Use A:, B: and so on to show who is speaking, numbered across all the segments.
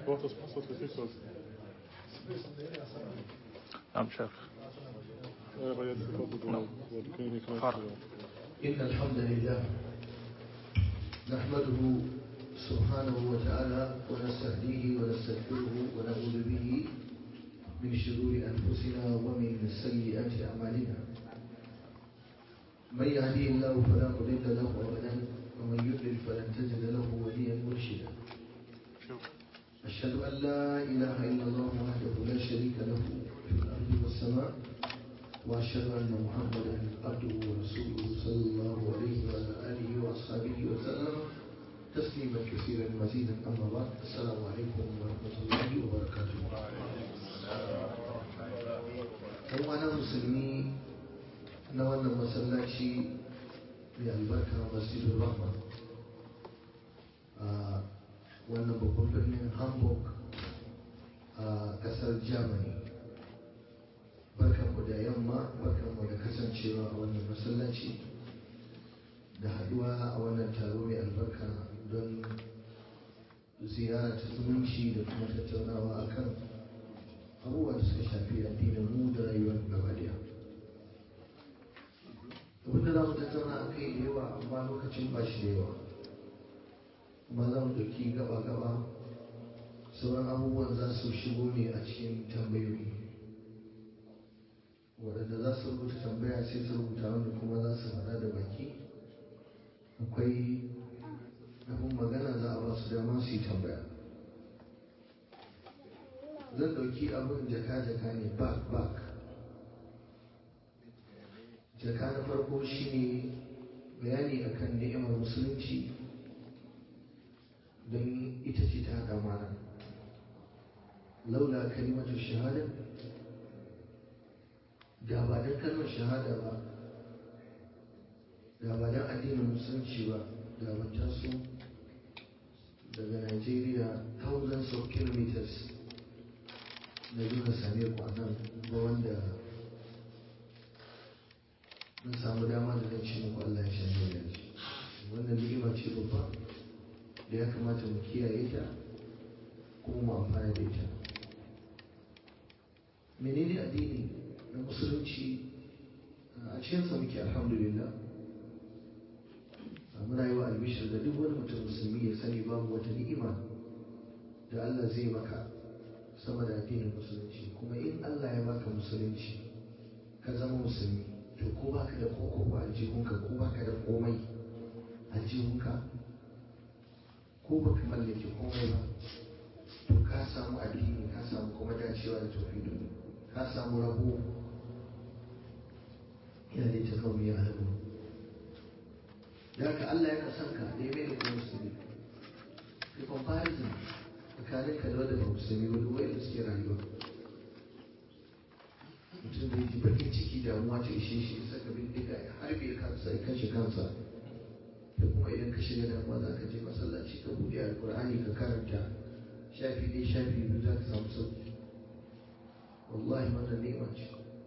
A: braucht das Passwort für TikTok.
B: نعم شيخ
A: Ja, aber jetzt kommt es so. So, die können nicht mehr.
B: Fahr.
C: إن الحمد لله نحمده سبحانه وتعالى ونستهديه ونستغفره ونعوذ به من شرور أنفسنا ومن سيئات أعمالنا من يهدي الله فلا مضل له أبدا ومن يضلل فلن تجد له وليا مرشدا أشهد أن لا إله إلا الله وحده لا شريك له في الأرض والسماء وأشهد أن محمدا عبده ورسوله صلى الله عليه وعلى آله وأصحابه وسلم تسليما كثيرا مزيدا أما بعد السلام عليكم ورحمة الله وبركاته ‘Yan wana musulmi na wannan masallaci mai albarka masjidul rahma a wannan babban birnin Hamburg a ƙasar Germany. barkanmu da yamma barkanmu da kasancewa a wannan masallaci da haduwa a wannan taro mai albarka don ziyara ta zumunci da kuma tattaunawa akan abubuwa da suka shafi addinin mu da rayuwar gaba daya abin da za mu tattauna a kai da yawa amma lokacin ba shi da yawa kuma za mu ɗauki gaba-gaba sauran abubuwan za su shigo ne a cikin tambayoyi waɗanda za su rubuta tambaya sai su rubuta wanda kuma za su faɗa da baki akwai abin magana za a ba su dama su yi tambaya zan ɗauki abin jaka-jaka ne back back jaka na farko shine bayani akan ni'imar musulunci don ita ce ta haɗa mana laula kalimatu shahada da ba don kalmar shahada ba da ba don addinin musulunci ba da ban taso daga Nigeria thousands of kilometers na zo na same ku a nan ba wanda na samu dama da zan ce muku Allah ya shanye da shi wannan ni'ima ce babba da ya kamata mu kiyaye ta kuma mu amfana da ita menene addini na musulunci a cikinsa muke alhamdulillah muna yi wa albishir da duk wani mutum musulmi ya sani babu wata ni'ima da Allah zai maka sama da addinin musulunci kuma in Allah ya baka musulunci ka zama musulmi to ko baka da koko ba aljihunka ko baka da komai aljihunka ko baka mallake komai ba to ka samu addini ka samu kuma dacewa da tauhidi ka samu rabo ya ne ta kawo ya halabu da haka Allah yana son ka da ya mai da kuma musulmi the comparison tsakanin ka da wanda ba musulmi wani wayanda suke rayuwa mutum da ji bakin ciki damuwa ta ishe shi ya saka bindiga ya harbe kansa ya kashe kansa da kuma idan ka shiga damuwa za ka je masallaci ka buɗe alƙur'ani ka karanta shafi ɗaya shafi biyu za ka samu sauki wallahi wannan ni'ima ce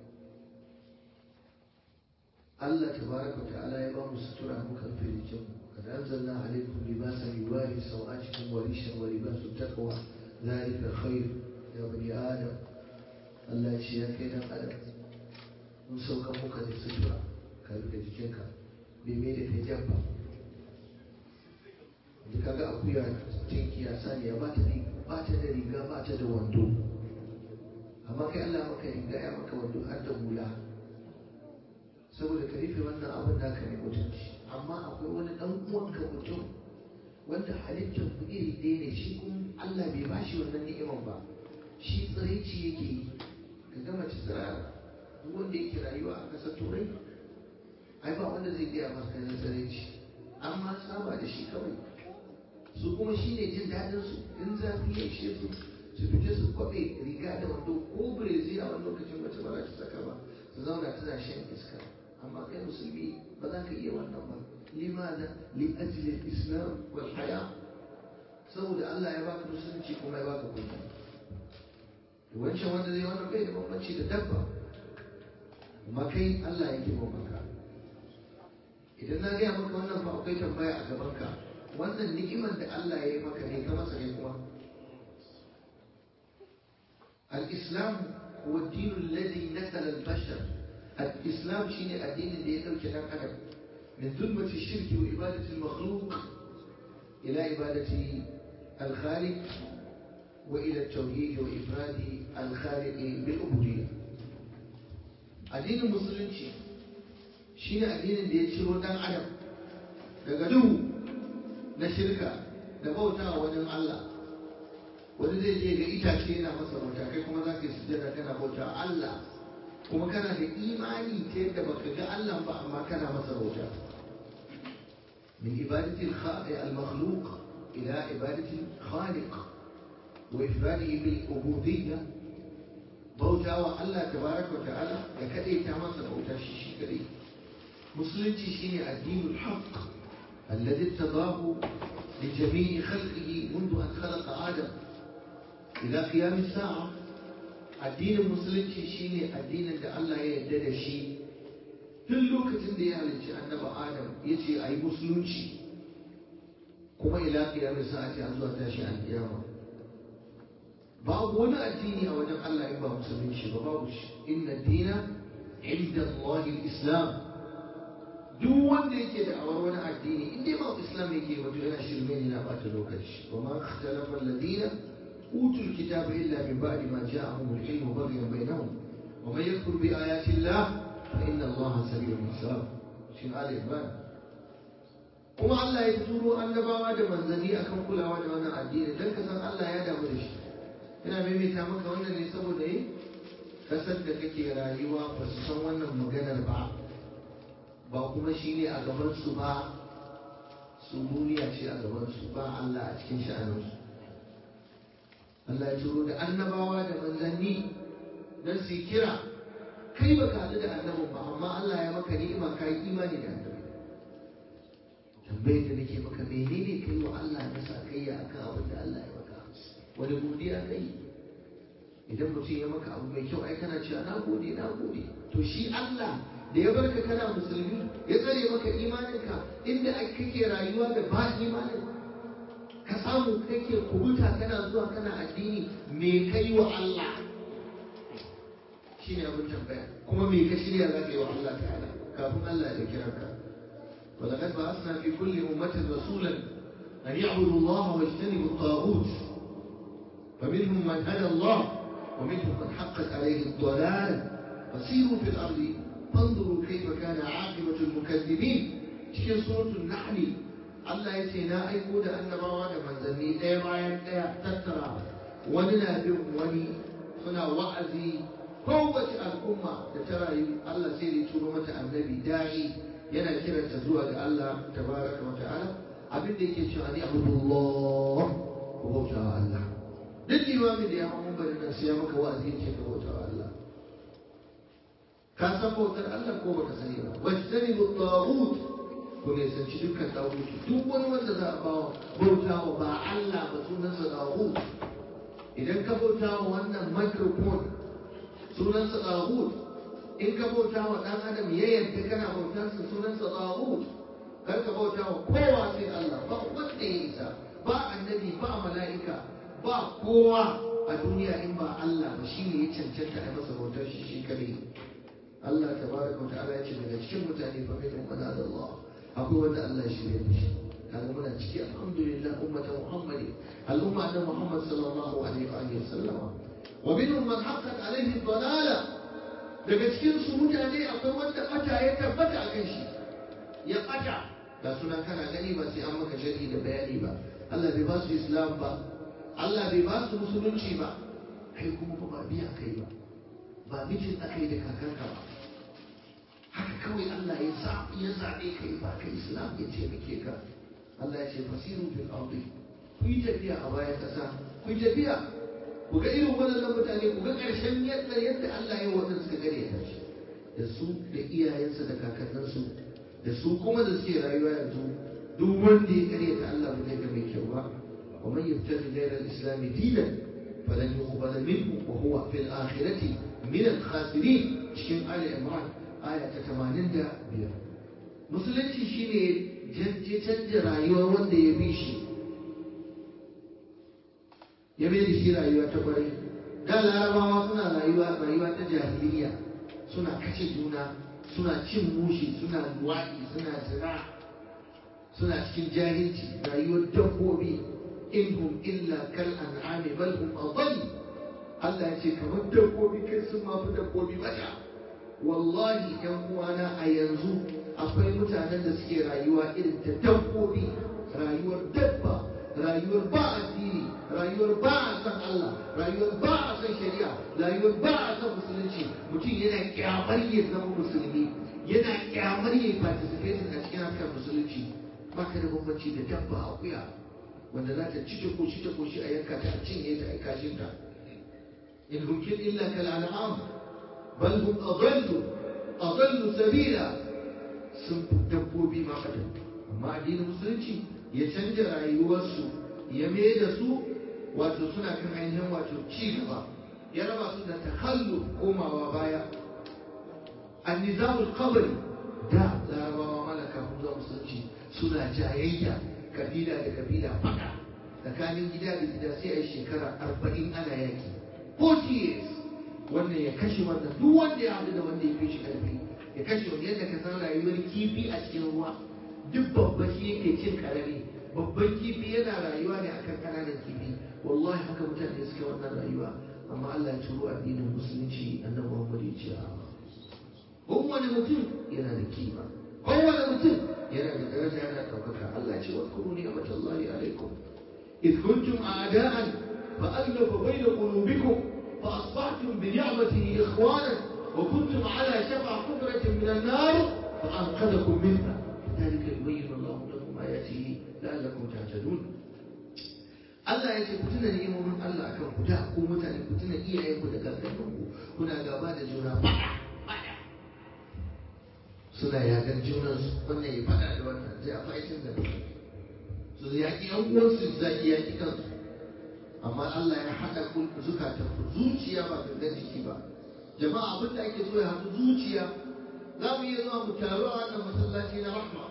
C: Allah tabaraka wa ta'ala ya ba mu sutura muka rufe jikin mu kad anzalna alaykum libasan yuwari sawatikum wa rishan wa libasu taqwa dhalika khair ya bani adam Allah ya ce ya kai dan adam mun sauka muka da sutura ka rufe jikinka bai mai da kai jabba da kaga akuya tinkiya saniya ba ta ba ta da riga ba ta da wando amma kai Allah maka riga ya maka wando har da hula saboda ka rufe wannan abin da ka mai mutunci amma akwai wani dan uwanka mutum wanda halittar ku iri ɗaya ne shi kuma Allah bai ba shi wannan ni'imar ba shi tsiraici yake yi ka ga mace tsirara duk wanda yake rayuwa a ƙasar turai ai ba wanda zai gaya masa kayan tsiraici amma saba da shi kawai su kuma shi ne jin daɗinsu in zafi ya ishe su su fita su kwaɓe riga da wando ko birezi a wani lokacin mace ba za ta saka ba su zauna tana shan iska amma kai musulmi ba za ka iya wannan ba limada li ajli islam wal haya saboda Allah ya baka musulunci kuma ya baka kunya wancan wanda zai wannan bai da bambanci da dabba amma kai Allah ya girmama ka idan na gaya maka wannan ba akwai tambaya a gaban ka wannan ni'imar da Allah ya yi maka ne ka masa ne kuma al-islam huwa ad-din alladhi nasala al-bashar al-islam shine addinin da ya dauke dan adam min zulmati shirki wa ibadati al-makhluq ila ibadati al-khaliq wa ila at-tauhid wa ifradi al-khaliq bil ubudiyyah addinin musulunci shine addinin da ya ciro dan adam daga duhu na shirka da bauta wa wani Allah wani zai je ga itace yana masa bauta kai kuma za ka yi sujjada kana bauta Allah kuma kana da imani ta yadda baka ga Allah ba amma kana masa bauta min ibadati al-makhluq ila ibadati al-khaliq wa ifradihi bil ubudiyyah bauta wa Allah tabaraka wa ta'ala da kadai ta masa bauta shi shi kadai musulunci shine addinul haqq alladhi tadahu li jami'i khalqihi منذ an khalaqa adam ila qiyam as-sa'a addinin musulunci shine addinin da Allah ya yarda da shi tun lokacin da ya halicci annabi adam yace ayi musulunci kuma ila qiyam as-sa'a ta zuwa tashi al-qiyama babu wani addini a wajen Allah in ba musulunci ba babu shi inna dina inda Allah islam duk wanda yake da awar wani addini in dai ba islam yake wato yana shirme ne na bata lokaci wa ma ikhtalafa alladhina utul kitaba illa min ba'di ma ja'ahum al-ilmu baghyan bainahum wa man yakfur bi ayati Allah fa inna Allah sami'un hisab shin ali imran kuma Allah ya turo annabawa da manzanni akan kulawa da wannan addini dan ka san Allah ya damu da shi ina maimaita maka wannan ne saboda yi kasar da kake rayuwa ba su san wannan maganar ba ba kuma shi ne a gabansu ba su duniya ce a gabansu ba Allah a cikin sha'aninsu Allah ya turo da annabawa da manzanni don su kira kai ba ka haɗu da annabin ba amma Allah ya maka ni'ima ka yi imani da annabi tambayar da nake maka menene kai wa Allah na sa kai ya akan abin da Allah ya maka wani godiya kai idan mutum ya maka abu mai kyau ai kana cewa na gode na gode to shi Allah da ya barka kana musulmi ya tsare maka imaninka inda kake rayuwa da ba imanin ka samu kake kubuta kana zuwa kana addini me kai wa Allah shine abin tambaya kuma me ka shirya za ka yi wa Allah ta'ala kafin Allah ya kira ka ولقد بعثنا في كل أمة رسولا أن يعبدوا الله واجتنبوا الطاغوت فمنهم من هدى الله ومنهم من حقت عليه الضلالة فسيروا في الأرض فانظروا كيف كان عاقبة المكذبين cikin suratul nahli Allah ya ce na aiko da annabawa da manzanni ɗaya bayan ɗaya tattara wani na bin wani suna wa'azi kowace al'umma da ta rayu Allah sai ya turo mata annabi da'i yana kiranta zuwa ga Allah tabaraka wa ta'ala abin da yake cewa ni abudullah ku bauta wa Allah duk limamin da ya hau mambarin nan sai ya maka wa'azi ya ce ka bauta wa Allah ka san bautar Allah ko baka sani ba wajtani bu taghut ku ne sanci dukkan taghut duk wani wanda za a bawa bauta wa ba Allah ba sunansa taghut idan ka bauta wa wannan microphone sunansa taghut in ka bauta wa dan adam ya yadda kana bautarsa sunansa taghut kar ka bauta wa kowa sai Allah ba wanda ya isa ba annabi ba mala'ika ba kowa a duniya in ba Allah ba shine ya cancanta a masa bautar shi shi kadai Allah tabaraka wa ta'ala ya ce daga cikin mutane fa min man Allah akwai wanda Allah shi ne shi kaga muna ciki alhamdulillah ummata muhammadi al'umma da muhammad sallallahu alaihi wa alihi sallama wa minhum man haqqat alaihi dalala daga cikin su mutane akwai wanda bata ya tabbata akan shi ya bata ga suna kana gani ba sai an maka sharhi da bayani ba Allah bai ba su islam ba Allah bai ba su musulunci ba kai kuma ba biya kai ba ba mijin aka yi da kakanka ba haka kawai Allah ya zaɓi ya zaɓe ka yi baka islam ya taimake ka Allah ya ce fasiru fil ardi ku yi tafiya a bayan ƙasa ku yi tafiya ku ga irin waɗannan mutane ku ga ƙarshen yadda yadda Allah ya wanda suka gare ta shi da su da iyayensa da kakanninsu da su kuma da suke rayuwa yanzu duk wanda ya karyata Allah ba zai ga mai kyau ba wa man yabtaghi ghayra al-islam dinan falan yuqbala minhu wa huwa fil akhirati min al-khasirin cikin Ali Imran aya ta 85 musulunci shine je canja rayuwar wanda ya bi shi ya mai da shi rayuwa ta kwarai da larabawa suna rayuwa rayuwa ta jahiliya suna kashe juna suna cin mushi suna luwaɗi suna zina suna cikin jahilci rayuwar dabbobi in hum illa kal an'ami bal hum adall Allah ya ce kamar dabbobi kai sun mafi dabbobi bata wallahi yan uwana a yanzu akwai mutanen da suke rayuwa irin ta dabbobi rayuwar dabba rayuwar ba addini rayuwar ba a san Allah rayuwar ba a san shari'a rayuwar ba a san musulunci mutum yana kyamar ya zama musulmi yana kyamar ya participate a cikin harkar musulunci baka da bambanci da dabba akuya wanda za ta ci ta koshi ta koshi a yanka ta a cinye ta a kashin ta in hukin illa kal an'am bal hum adallu adallu sabila sun fi dabbobi ma fata amma addinin musulunci ya canja rayuwarsu ya mai da su wato suna kan ainihin wato ci gaba ya raba su da takallu komawa baya annizamul qabri da larabawa malaka kun zuwa musulunci suna jayayya kabila da kabila fada tsakanin gida da gida sai a yi shekara arba'in ana yaki 40 years wannan ya kashe wannan duk wanda ya haɗu da wanda ya fi shi ƙarfi ya kashe wani yadda ka san rayuwar kifi a cikin ruwa duk babba shi yake cin karami babban kifi yana rayuwa ne akan kananan kifi wallahi haka mutane suke wannan rayuwa amma Allah ya turo addinin musulunci annabi Muhammad ya ce a kowane mutum yana da kima kowane mutum yana da daraja yana ɗaukaka Allah ce wa kuru ni'matallahi alaikum إذ كنتم أعداء فألف بين قلوبكم فأصبحتم بنعمته إخوانا وكنتم على شفا حفرة من النار فأنقذكم منها كذلك يبين الله لكم آياته لعلكم تهتدون Allah ya ce ku tuna ni'imomin Allah akan ku da ku mutane ku tuna iyayen ku da kakanninku kuna gaba da juna fada fada suna yakan junan su wannan ya fada da wannan zai a faitin da su yaki yan uwansu su zaki yaki kansu amma Allah ya hada ku zukatan ku zuciya ba gangan jiki ba jama'a abin da ake so ya haɗu zuciya za mu iya zuwa mu taru a wannan masallaci na rahma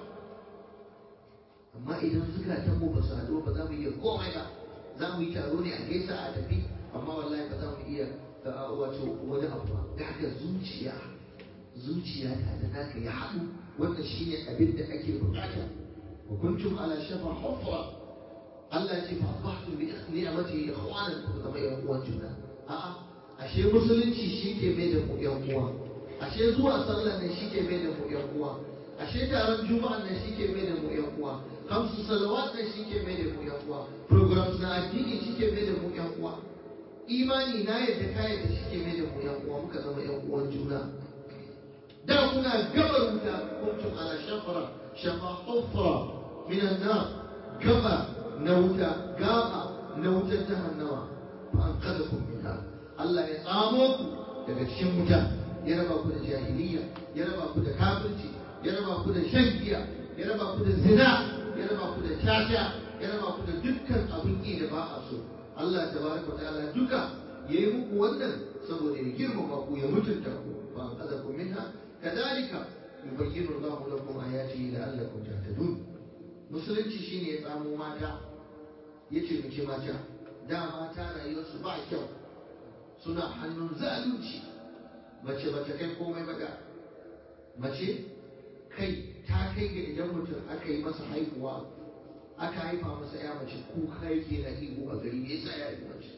C: amma idan zukatan mu ba su haɗu ba za mu iya komai ba za mu yi taro ne a gaisa a tafi amma wallahi ba za mu iya wato wani abu ba da haka zuciya zuciya ta da naka ya haɗu wannan shine abin da ake bukata wa kuntum ala shafa hufra Allah ya ce fa asbahtum bi ni'mati ikhwanan ku zama yan uwan juna a'a ashe musulunci shi ke mai da mu yan uwa ashe zuwa sallah ne shi ke mai da mu yan uwa ashe taron juma'a ne shi ke mai da mu yan uwa kamsu salawat ne shi ke mai da mu yan uwa programs na addini shi ke mai da mu yan uwa imani na yadda ka yadda shi ke mai da mu yan uwa muka zama yan uwan juna da kuna gabar wuta kuntum ala shafara shafa hufra min an-nar gaba na wuta gaba na wutar jahannama fa an kada kun minha Allah ya tsamo ku daga cikin wuta ya raba ku da jahiliya ya raba ku da kafirci ya raba ku da shan giya ya raba ku da zina ya raba ku da caca ya raba ku da dukkan abin ki da ba a so Allah tabaraka ta'ala duka yayi muku wannan saboda ya girmama ku ya mutunta ku fa an kada kun minha kadalika yubayyinu Allahu lakum ayatihi la'allakum tahtadun musulunci shine ya tsamo mata ya ce mace mata da mata rayuwarsu ba kyau suna hannun zalunci mace ba ta kai komai ba da mace kai ta kai ga idan mutum aka yi masa haihuwa aka haifa masa ya mace kuka yake na ihu a gari me yasa ya yi mace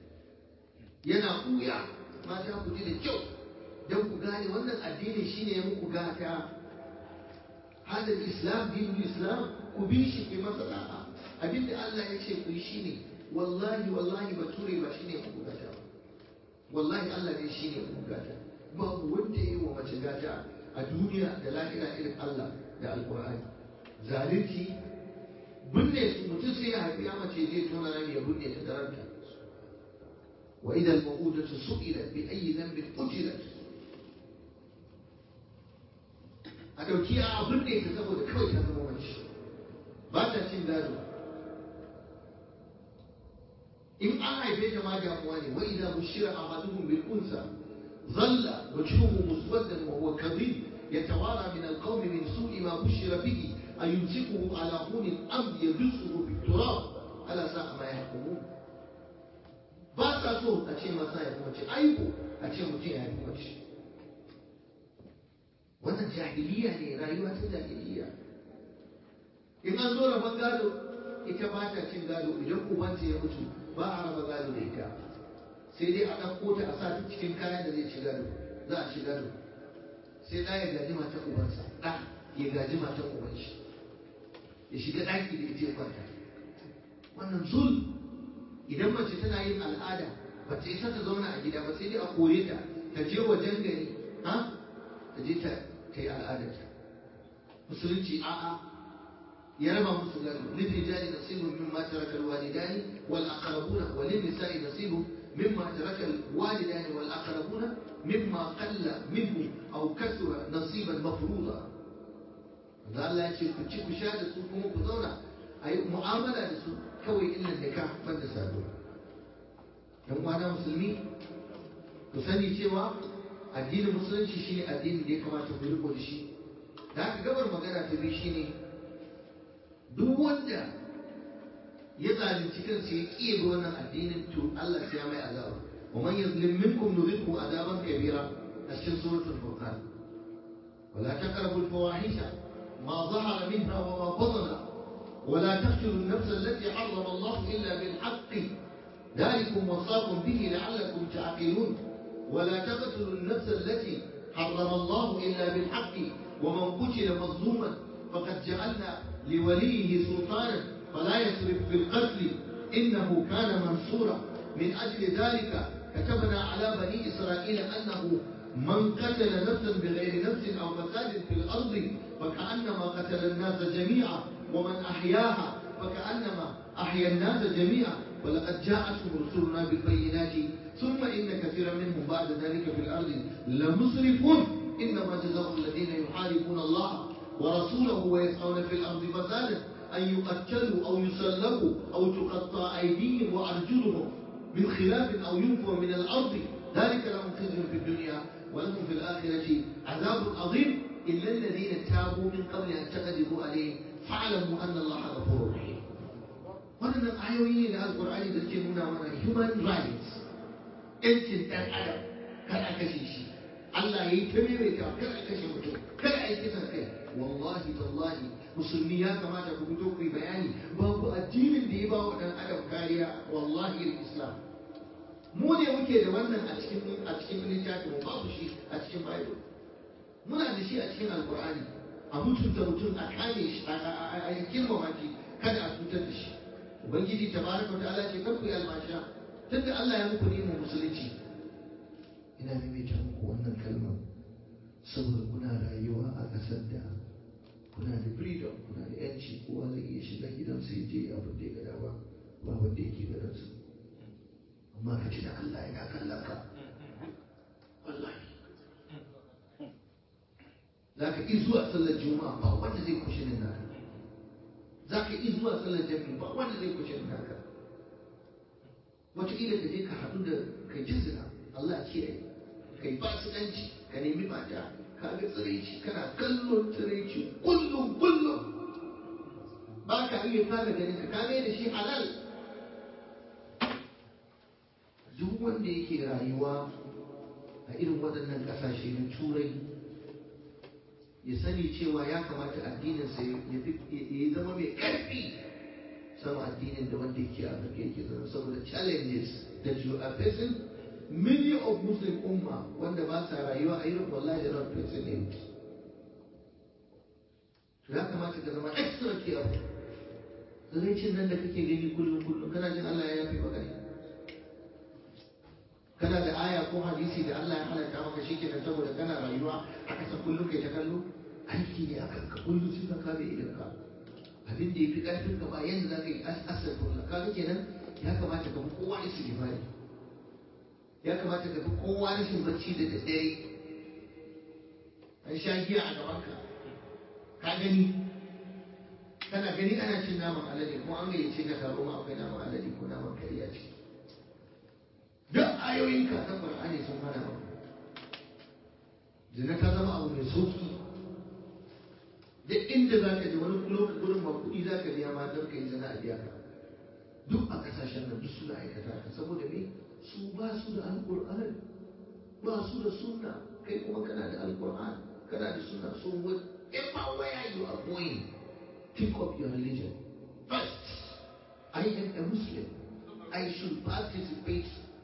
C: yana kuya mata ku ji da kyau don ku gane wannan addini shine ya muku gata hada islam dinul islam ku bi shi ke masa da'a abinda Allah ya ce ku yi shine wallahi wallahi bature ba shine muku gata ba wallahi Allah ne shine muku gata babu wanda ya yi wa mace gata a duniya da lahira irin Allah da alkur'ani zalunci binne su mutum sai ya haifi ya mace zai tona rami ya binne ta daranta wa idan ma'udatu su'ilat bi ayyi dhanbin qutilat a dauki a binne ta saboda kawai ta zama mace ba ta cin gado in an haife ta ma damuwa ne wa idza bushira ahaduhum bil unsa ظل وجهه مسودا وهو كظيم يتوارى من القوم من سوء ما بشر به أيمسكه على هون أم يدسه في التراب ألا ساء ما يحكمون باسا so a ce masa ya fi mace aibu a ce mutum ya fi mace wannan jahiliya ne rayuwa ta jahiliya in an zo rabon gado ita ba ta cin gado idan ubanta ya mutu ba a raba gado da ita sai dai a ɗauko ta a sa ta cikin kayan da zai ci gado za a ci gado sai ɗa ya gaji matan ubansa ɗa ya gaji matan uban shi ya shiga ɗaki da ita ya kwanta wannan zul idan mace tana yin al'ada ba ta isa ta zauna a gida ba sai dai a kore ta ta je wajen gari ha ta je ta yi al'adarta musulunci a'a ya raba musu gado للرجال نصيب مما ترك الوالدان والأقربون وللنساء نصيب مما ترك الوالدان والأقربون مما قل منه أو كثر نصيبا مفروضا da Allah ya ce ku ci ku sha da su kuma ku zauna a yi mu'amala da su kawai illa da ka banda saduwa yan uwana musulmi ku sani cewa addinin musulunci shine addinin da ya kamata ku riko da shi da haka gabar magana ta biyu shine duk wanda ya zalunci kansa ya ƙiye ga wannan addinin to Allah sai ya mai azaba wa man yazlim minkum nudhiqhu azaban kabira a cikin suratul furqan ولا تقربوا الفواحش ما ظهر منها وما بطن ولا تقتلوا النفس التي حرم الله الا بالحق ذلكم وصاكم به لعلكم تعقلون ولا تقتلوا النفس التي حرم الله الا بالحق ومن قتل مظلوما فقد جعلنا لوليه سلطانا فلا يسرف في القتل إنه كان منصورا من أجل ذلك كتبنا على بني إسرائيل أنه من قتل نفسا بغير نفس أو فساد في الأرض فكأنما قتل الناس جميعا ومن أحياها فكأنما أحيا الناس جميعا ولقد جاءتهم رسلنا بالبينات ثم إن كثيرا منهم بعد ذلك في الأرض لمسرفون إنما جزاء الذين يحاربون الله ورسوله ويسعون في الأرض فسادا أن يقتلوا أو يسلبوا أو تقطع أيديهم وأرجلهم من خلاف أو ينفوا من الأرض ذلك لهم خزي في الدنيا ولهم في الآخرة عذاب عظيم إلا الذين تابوا من قبل أن تقدروا عليهم فاعلموا أن الله غفور رحيم wannan ayoyi ne da alkur'ani da ke nuna mana human rights yancin ɗan adam kar a kashe shi Allah ya yi ta maimaita kar a kashe mutum kar a yi kisan kai wallahi tallahi musulmi ya kamata ku fito ku yi bayani babu addinin da ya ba wa ɗan adam kariya wallahi islam mu ne muke da wannan a cikin a cikin littafin babu shi a cikin bible muna da shi a cikin alkur'ani a mutunta mutum a kame shi a girmama shi kada a cutar da shi ubangiji tabaraka wa ta'ala ce kar ku yi almasha tunda Allah ya muku ni'imar musulunci ina maimaita muku wannan kalmar saboda kuna rayuwa a ƙasar da kuna da freedom kuna da yanci kowa zai iya shiga gidansa ya je abin da ya gada ba ba wanda yake gadansa amma ka ci da Allah yana kallon ka wallahi za ka iya zuwa sallar juma'a ba wanda zai kushe nan naka za ka iya zuwa sallar jami'i ba wanda zai kushe nan naka wataƙila ka je ka haɗu da kai jinsina Allah ya kiyaye kai fasikanci ka nemi mata ka ga tsiraici kana kallon tsiraici kullum kullum ba ka iya kare ganin ka kame da shi halal duk wanda yake rayuwa a irin waɗannan ƙasashe na turai ya sani cewa ya kamata addininsa ya zama mai ƙarfi sama addinin da wanda yake a Afirka yake zama saboda challenges that you are facing many of Muslim umma wanda ba sa rayuwa a irin wallahi da not facing it ya kamata ka zama extra careful zaraicin nan da kake gani kullum kullum kana jin Allah ya yafe maka ne kana da aya ko hadisi da Allah ya halatta maka shi kenan saboda kana rayuwa aka san kullum kai ta kallo aiki ne akan ka kullum sai ka kame idan ka abin da ya fi ƙarfin ka ba yadda za ka yi asar kullum kaga kenan ya kamata ka fi kowa istighfari ya kamata ka fi kowa rashin bacci da daddare an sha giya a gaban ka ka gani kana gani ana cin naman alade ko an gayyace ka taro ma akwai naman alade ko naman kariya ce duk ayoyinka na Qur'ani sun hana maka zina ta zama abu mai sauki duk inda za ka je wani lokacin gurin ba kuɗi za ka biya ma don ka yi zina a biya ka duk a kasashen nan duk suna aikata ka saboda me su ba su da alkur'ani ba su da sunna kai kuma kana da alkur'ani kana da sunna so whatever where you are going think of your religion first I am a Muslim I should participate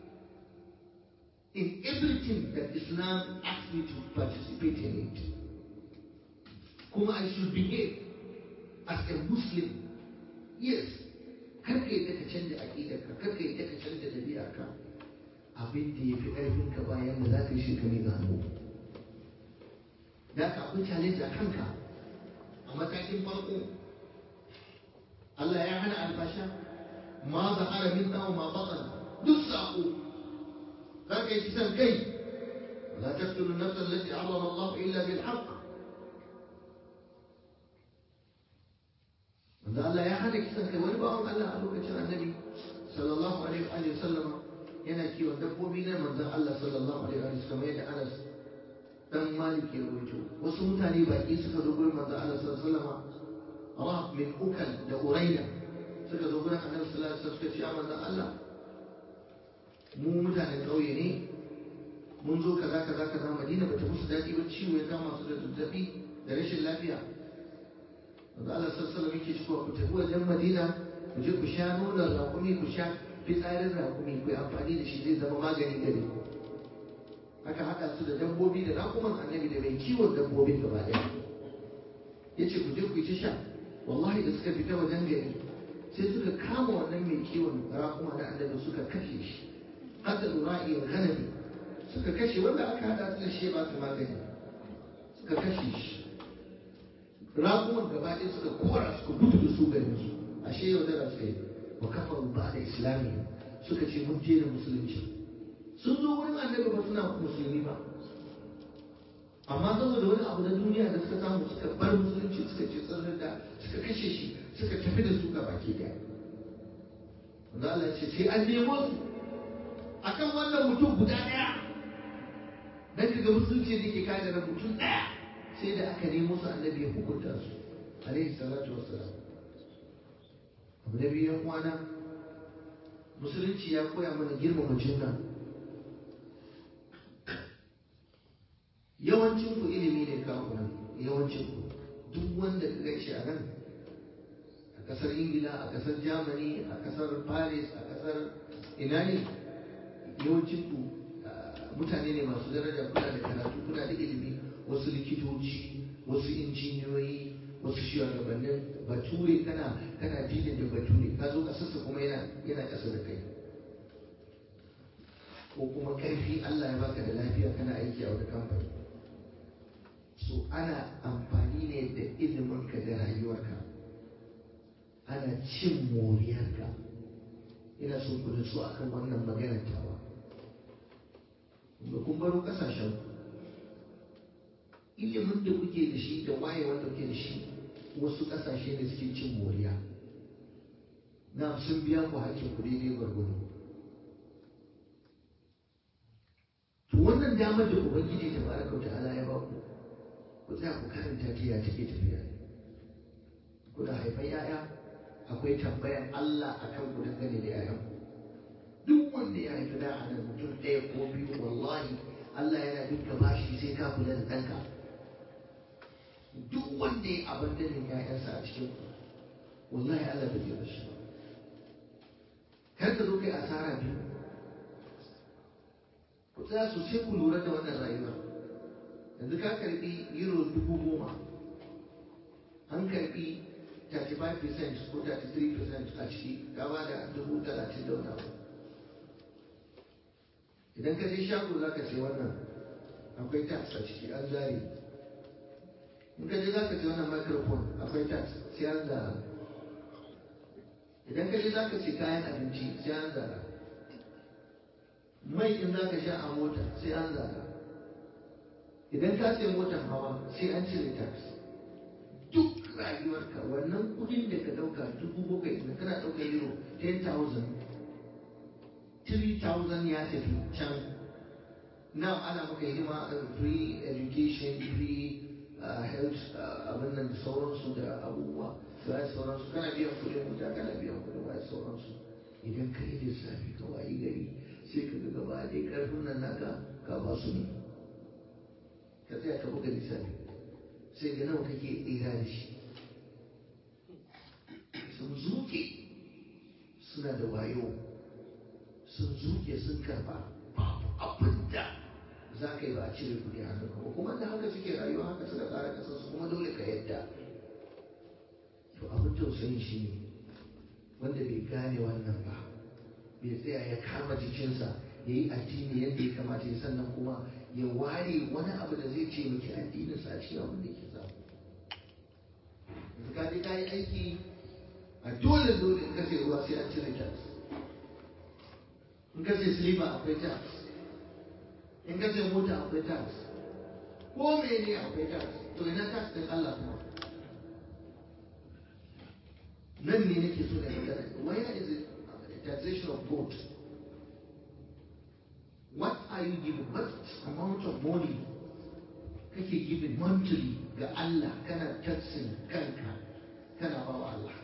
C: in everything that Islam asks me to participate in it kuma I should behave as a Muslim yes kar ka yadda ka canja aƙidarka kar ka yadda ka canja ɗabi'arka abin da ya fi ƙarfin ka bayan da za ka yi shekari ga hannu da ka akwai challenge a kanka a matakin farko Allah ya hana albasha ma zahara min dawo ma batan duk saƙo za ka yi kisan kai la taqtulu nafsa allati harrama Allah illa bil haqq wanda Allah ya hana kisan kai wani bawan Allah a lokacin annabi sallallahu alaihi wa sallama yana kiwon dabbobi na manzon Allah sallallahu alaihi wa sallam yadda Anas dan Malik ya rawaito wasu mutane baki suka zo gurin manzon Allah sallallahu alaihi wa sallama Rab min Ukal da Uraida suka zo gurin Annabi sallallahu alaihi wa sallam suka ce ya manzon Allah mu mutanen ƙauye ne mun zo kaza kaza kaza Madina bata musu daɗi ba ciwo ya kama su da zazzabi da rashin lafiya wanda Allah sassala muke cewa ku tafi wajen Madina ku je ku sha nonon raƙumi ku sha fitsarin raƙumi ku yi amfani da shi zai zama magani gare ku aka haɗa su da dabbobi da raƙuman annabi da mai kiwon dabbobin gaba ɗaya ya ce ku je ku yi ta sha wallahi da suka fita wajen gari sai suka kama wannan mai kiwon raƙuma da annabi suka kashe shi hatta ra'iyar ganami suka kashe wanda aka haɗa su da shi ba su magani suka kashe shi ragunan gaba ɗaya suka kora suka gudu da su garin su ashe yau da suka yi wa kafa ba da islami suka ce mun je da musulunci sun zo wurin annabi ba suna musulmi ba amma saboda wani abu na duniya da suka samu suka bar musulunci suka ce tsirrin da suka kashe shi suka tafi da su gaba ke daya wanda Allah ce sai an nemo su akan wannan mutum guda ɗaya dan kaga musulunci da ke kada da mutum ɗaya sai da aka nemo su annabi ya hukunta su alaihi salatu wassalam abu na biyu yan uwana musulunci ya koya mana girmama juna yawancin ku ilimi ne kawo nan yawancin ku duk wanda ka gaishe a nan a kasar ingila a kasar germany a kasar paris a kasar ina ne yawancin ku mutane ne masu daraja kuna da karatu kuna da ilimi wasu likitoci wasu injiniyoyi wasu shugabannin bature kana kana dilin da bature ka zo kasarsa kuma yana yana kasa da kai ko kuma karfi Allah ya baka da lafiya kana aiki a wani kamfani so ana amfani ne da iliminka da rayuwarka ana cin moriyarka ina so ku nutsu akan wannan maganar tawa kun baro kasashen ku ilimin da kuke da shi da wayewar da kuke da shi wasu ƙasashe ne suke cin moriya na sun biya ku hakkin ku daidai gwargwado to wannan damar da ubangiji ta baraka wa ta'ala ya ba ku ku tsaya ku karanta ta ya take tafiya kuna haifan yaya akwai tambayan Allah akan ku dangane da yayan ku duk wanda ya haifi da a nan mutum ɗaya ko biyu wallahi Allah yana dinka bashi sai ka kula da ɗanka duk wanda ya abandonin ‘ya'yansa a cikin ku wallahi Allah bai zai shi kar ka zo kai asara biyu ku tsaya sosai ku lura da wannan rayuwa yanzu ka karbi euro dubu goma an karbi 35% ko 33% a ciki ka ba da dubu talatin da wani abu idan ka je shago za ka ce wannan akwai tax a ciki an zare in ka je za ka ce wannan microphone akwai tax sai an zara idan ka je za ka ce kayan abinci sai an zara mai in za ka sha a mota sai an zara idan ka sai motar hawa sai an cire tax duk rayuwarka wannan kudin da ka dauka dubu bakwai da kana dauka euro 10,000 3,000 ya tafi can now ana maka hidima free education free health abin nan da sauransu da abubuwa da sauransu kana biyan kudin wuta kana biyan kudin waya sauransu lissafi ka wayi gari sai ka ga gaba ɗaya ƙarfin nan naka ka ba su ne ka tsaya ka buga lissafi sai ga nawa kake tsira da shi sun zuke suna da wayo sun zuke sun karba babu abin da za ka yi ba a cire kuɗi a hannunka ba kuma da haka suke rayuwa haka suka tsara kasarsu kuma dole ka yadda to abin tausayin shi ne wanda bai gane wannan ba bai tsaya ya kama jikinsa ya yi addini yadda ya kamata ya sannan kuma ya ware wani abu da zai ce miki addininsa a cikin abin da ke samu yanzu ka je ka yi aiki a dole dole in kashe ruwa sai an cire tax in kashe siliba akwai tax in kashe mota akwai tax ko mene akwai tax to ina tax din Allah kuma nan ne nake so da magana where is it taxation of gold what are you giving what amount of money kake giving monthly ga Allah kana taxing kanka kana ba wa Allah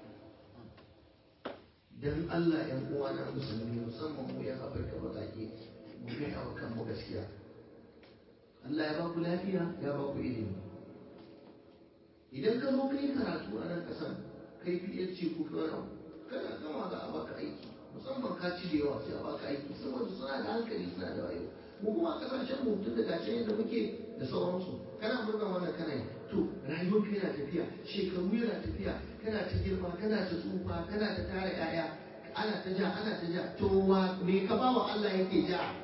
C: dan Allah ‘yan uwana musulmi musamman mu yan Afirka baƙaƙe mu gaya wa kanmu gaskiya Allah ya ba ku lafiya ya ba ku ilimi idan ka zo ka yi karatu a nan ƙasar kai PhD ko ka wani kana gama za a baka aiki musamman ka ci da yawa sai a baka aiki saboda suna da hankali suna da wayo mu kuma a ƙasashen mu tun daga can yadda muke da sauransu kana murna wannan kana yi to rayuwar ka yana tafiya shekaru yana tafiya kana ta girma kana ta tsufa kana ta tara yaya ana ta ja ana ta ja to wa me ka ba wa Allah yake ja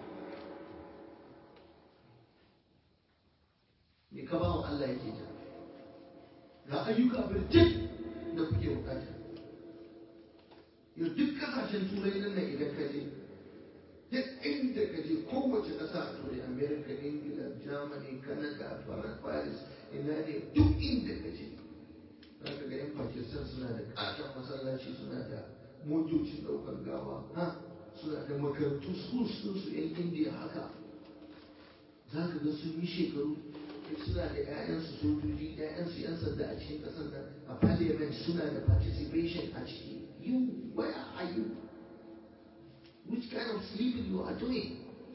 C: me ka ba wa Allah yake ja ga ayyuka birjik da kuke bukata yau duk kasashen turai nan nan idan ka je duk inda ka je kowace ƙasa a turai america ingila germany canada paris ina ne duk inda ka je za ka ga yan pakistan suna da ƙaton masallaci suna da motocin ɗaukar gawa ha suna da makarantu schools su yan indiya haka za ka ga sun yi shekaru suna da 'ya'yansu sojoji 'ya'yansu 'yan sanda a cikin ƙasar nan a parliament suna da participation a ciki you where are you which kind of sleeping you are doing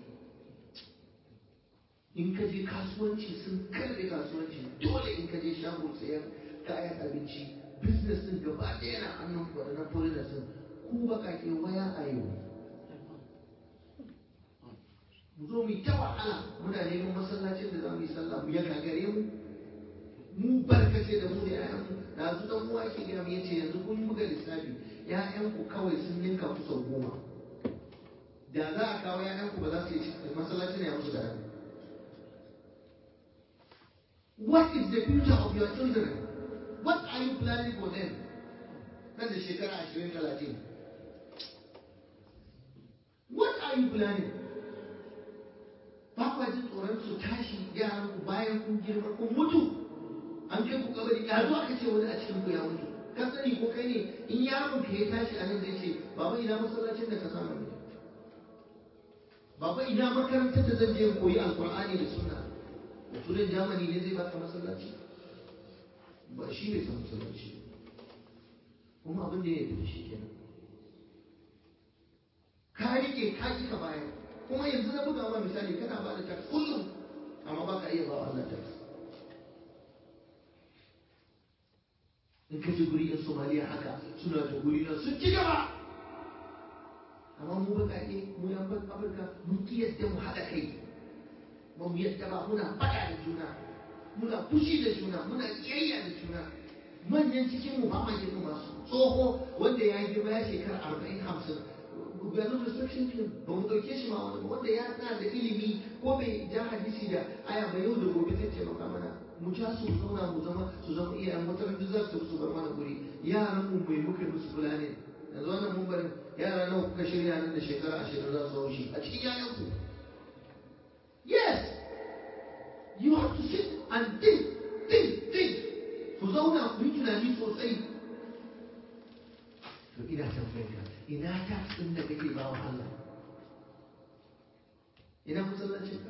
C: in ka je kasuwanci sun karbe kasuwanci dole in ka je shagon sayan kayan abinci business din gaba ɗaya na hannun waɗannan foreigners din ku baƙaƙe waya a yau mu zo mu yi ta wahala muna neman masallacin da za mu yi sallah mu ya gagare mu mu barkace da mu da ƴaƴanmu da su dan uwa ke gaya mu yace yanzu kun buga lissafi ƴaƴanku kawai sun ninka ku sau goma da za a kawo ƴaƴanku ba za su yi masallacin ya musu da What is the future of your children? What are you planning for them? Nan da shekara ashirin talatin. What are you planning? ba kwa jin tsoron su tashi yaran ku bayan kun girma kun mutu an kai ku kabari ya zo aka ce wani a cikin ku ya mutu ka sani ko kai ne in yaron ka ya tashi a nan zai ce baba ina masallacin da ka samu ne baba ina makarantar da zan je koyi alqur'ani da sunna da turan jamani ne zai baka masallaci ba shi bai san masallaci kuma abin da ya yi da shi kenan ka rike ka ki ka bayar kuma yanzu na buga ma misali kana ba da tax kullum amma ba ka iya ba Allah tax in ka ji guri yan somaliya haka suna da guri na sun ci gaba amma mu baƙaƙe mu yan afirka mun ki yadda mu haɗa kai ba mu yadda ba muna faɗa da juna muna fushi da juna muna ƙiyayya da juna manyan cikin mu ba ma girma masu tsoho wanda ya girma ya shekara arba'in hamsin we are not restriction to ba mu dauke shi ma wani ba wanda ya tsaya da ilimi ko bai ja hadisi da aya ba yau da gobe zai taimaka mana mu ja su zauna mu zama su zama iyayen wata duk za su su bar mana guri yaran mu mai muka musu fulani yanzu wannan mun bari yara nawa kuka shirya nan da shekara ashirin za su haushi a cikin yayan ku yes you have to sit and think think think ku zauna ku yi tunani sosai to ina tambayar ka ina tax ɗin da kake ba wa Allah ina masallacinka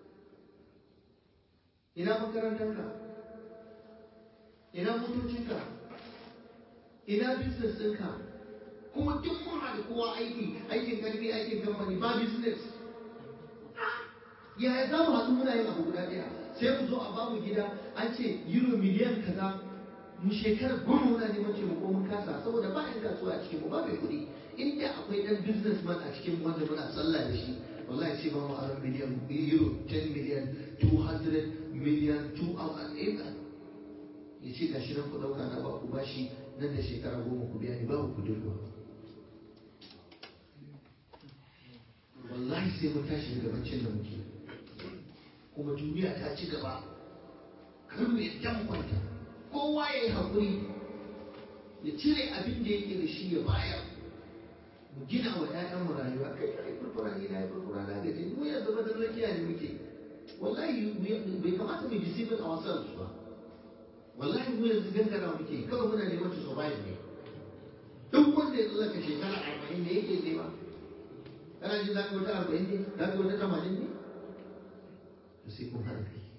C: ina makarantarka ina motocinka ina business ɗinka kuma duk mun haɗu kwashe kowa aiki aikin karfi aikin kamfani ba business yaya za mu haɗu muna yin abu guda ɗaya sai mu zo a bamu gida an ce euro miliyan kaza mu shekarar goma muna neman taimako mun kasa saboda ba yan kasuwa a cikin mu ba mai kuɗi inda akwai ɗan businessman a cikin wanda muna sallah da shi wallahi sai ba mu aron miliyan euro 10 miliyan 200 miliyan 2 hours ya ce gashi nan ku ɗauka na ba ku bashi nan da shekara goma ku biya ni babu kuɗin ruwa wallahi sai mun tashi daga baccin da muke kuma duniya ta ci gaba kar mu yadda mu kwanta kowa ya yi haƙuri ya cire abin da yake da shi ya bayar mu gina wa ƴaƴan mu rayuwa kai kai furfura ne na furfura na gaji mu yanzu ba da lafiya ne muke wallahi bai kamata mu deceiving ourselves ba wallahi mu yanzu gangara muke kawai muna neman to survive ne duk wanda ya tsallaka shekara arba'in ne yake nema kana jin za ka wata arba'in ne za ka wata tamanin ne to sai kun haɗa kai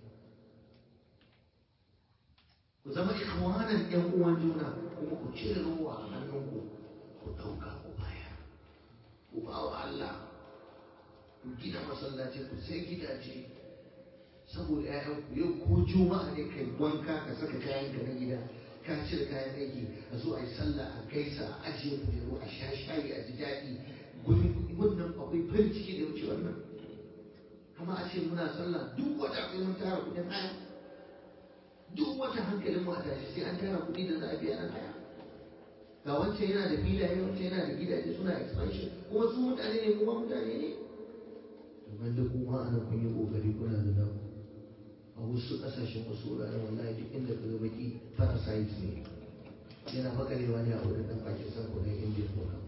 C: ku zama ikhwanan ƴan uwan juna kuma ku cire ruwa a hannunku ku ɗauka ku baya ku ba wa Allah ku gina masallaci ku sai gidaje saboda ƴaƴanku yau ko juma'a ne kai wanka ka saka kayan ka na gida ka cire kayan aiki a zo a yi sallah a gaisa a ajiye kujeru a sha shayi a ji daɗi wannan akwai farin ciki da wuce wannan kama a ce muna sallah duk wata sai mun tara kuɗin haya duk wata hankalin mu a tashi sai an tara kuɗi da za a biya nan haya ga wancan yana da filaye wancan yana da gidaje suna expansion kuma su mutane ne kuma mutane ne kamar da kuma ana kun yi kokari kuna da naku a wasu ƙasashen wasu wuraren wallahi duk inda ka ga baki parasite ne yana makarewa ne a wurin ɗan Pakistan ko na India ko na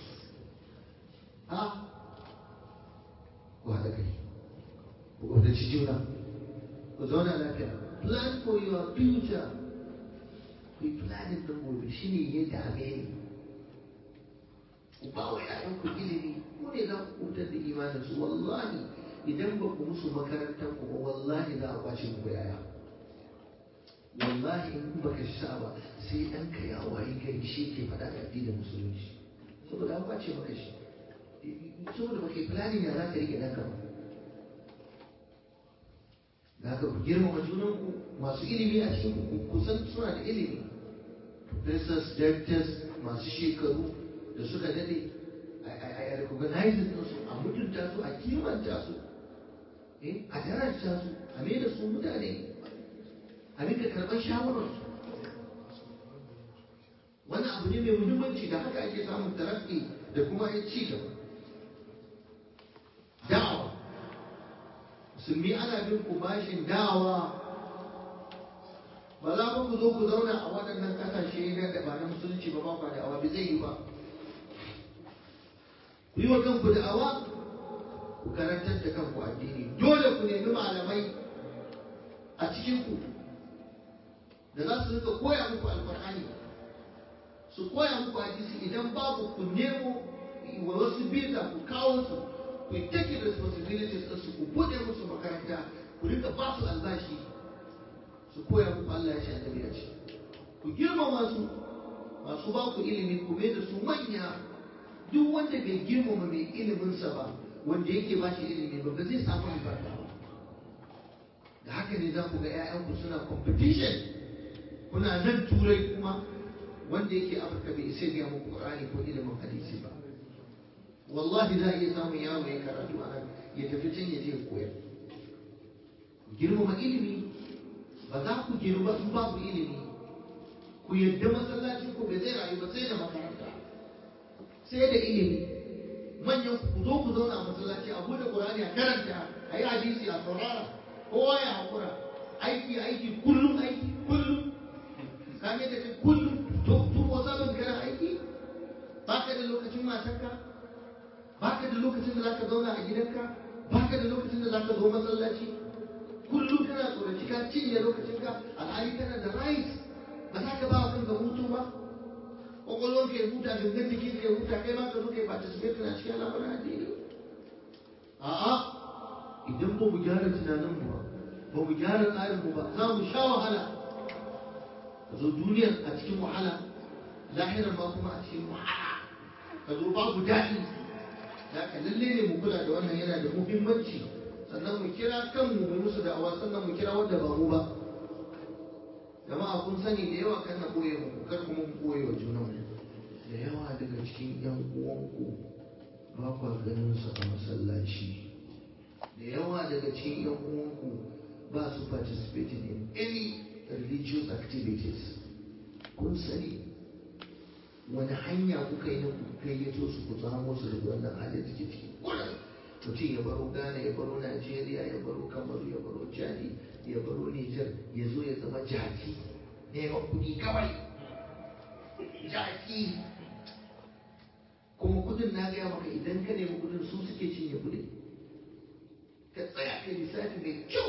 C: ha ku haɗa kai ku ƙaunaci juna ku zauna lafiya plan for your future ku yi planning ɗin gobe shi ne ya dame ni ku ba wa ‘ya'yanku ilimi ku ne za ku kutar da imaninsu wallahi idan ba ku musu makarantar ku ba wallahi za a kwace muku yaya wallahi in baka sa ba sai ɗanka ya wayi gari shi ke faɗa da addinin musulunci saboda an kwace maka shi saboda ba kai planning ya za ka rike ɗanka ba da haka ku girmama junanku masu ilimi a cikin ku kusan suna da ilimi professors doctors masu shekaru da suka dade a recognize su a mutunta su a kimanta su a daraja su a mai da su mutane a rika karɓar shawararsu wannan abu ne mai muhimmanci da haka ake samun tarakki da kuma ya ci gaba da'awa musulmi ana bin ku bashin da'awa ba za ku zo ku zauna a waɗannan ƙasashe na da ba na musulunci ba ba da'awa bai zai yi ba ku yi wa kanku da'awa ku karantar da kanku addini dole ku nemi malamai a cikinku da za su rika koya muku alkur'ani su koya muku hadisi idan babu ku nemo wa wasu biza ku kawo su ku yi take responsibilities ɗinsu ku buɗe musu makaranta ku rika ba su albashi su koya muku Allah ya sha annabi ya ce ku girmama su masu ba ku ilimi ku mai da su manya duk wanda bai girmama mai iliminsa ba wanda yake ba shi ilimi ba ba zai samu albarka ba da haka ne za ku ga 'ya'yanku suna competition kuna nan turai kuma wanda yake afirka bai isa biya muku qur'ani ko ilimin hadisi ba wallahi za a iya samun yaro ya karatu a nan ya tafi can ya je ya koyar girmama ilimi ba za ku girma in babu ilimi ku yadda masallacin ku bai zai rayu ba sai da makaranta sai da ilimi manyan ku zo ku zauna a masallaci a bude qur'ani a karanta a yi hadisi a saurara kowa ya hakura aiki aiki kullum aiki kullum ka ne da kai kullum to to wasabin kana aiki baka da lokacin matarka baka da lokacin da zaka zauna a gidanka baka da lokacin da zaka zo masallaci kullum kana tsoraci ka cinye lokacinka alhali kana da right ba za ka ba wa kanka hutu ba kwakwalwar ka ya huta gangan jikin ka ya huta kai ma ka zo kai participate na cikin al'amuran addini a'a idan ba mu gyara tunaninmu ba ba mu gyara tsarinmu ba za mu sha wahala ka zo duniyar a cikin wahala lahirar ma kuma a cikin wahala ka zo babu daɗi da ka lalle ne mu kula da wannan yana da muhimmanci sannan mu kira kanmu mu musu da'awa sannan mu kira wanda ba mu ba jama'a kun sani da yawa kan na ɓoye mu kar kuma mu ɓoye wa junanmu da yawa daga cikin yan uwanku ba kwa ganin su a masallaci da yawa daga cikin yan uwanku ba su participating in any religious activities kun sani wani hanya kuka yi na gayyato su ku samu su daga wannan halin da ke ciki kullum mutum ya baro ghana ya baro najeriya ya baro kamaru ya baro chadi ya baro niger ya zo ya zama jaki neman kuɗi kawai jaki kuma kudin na gaya maka idan ka nemi kudin su suke cinye kudin ka tsaya ka lissafi mai kyau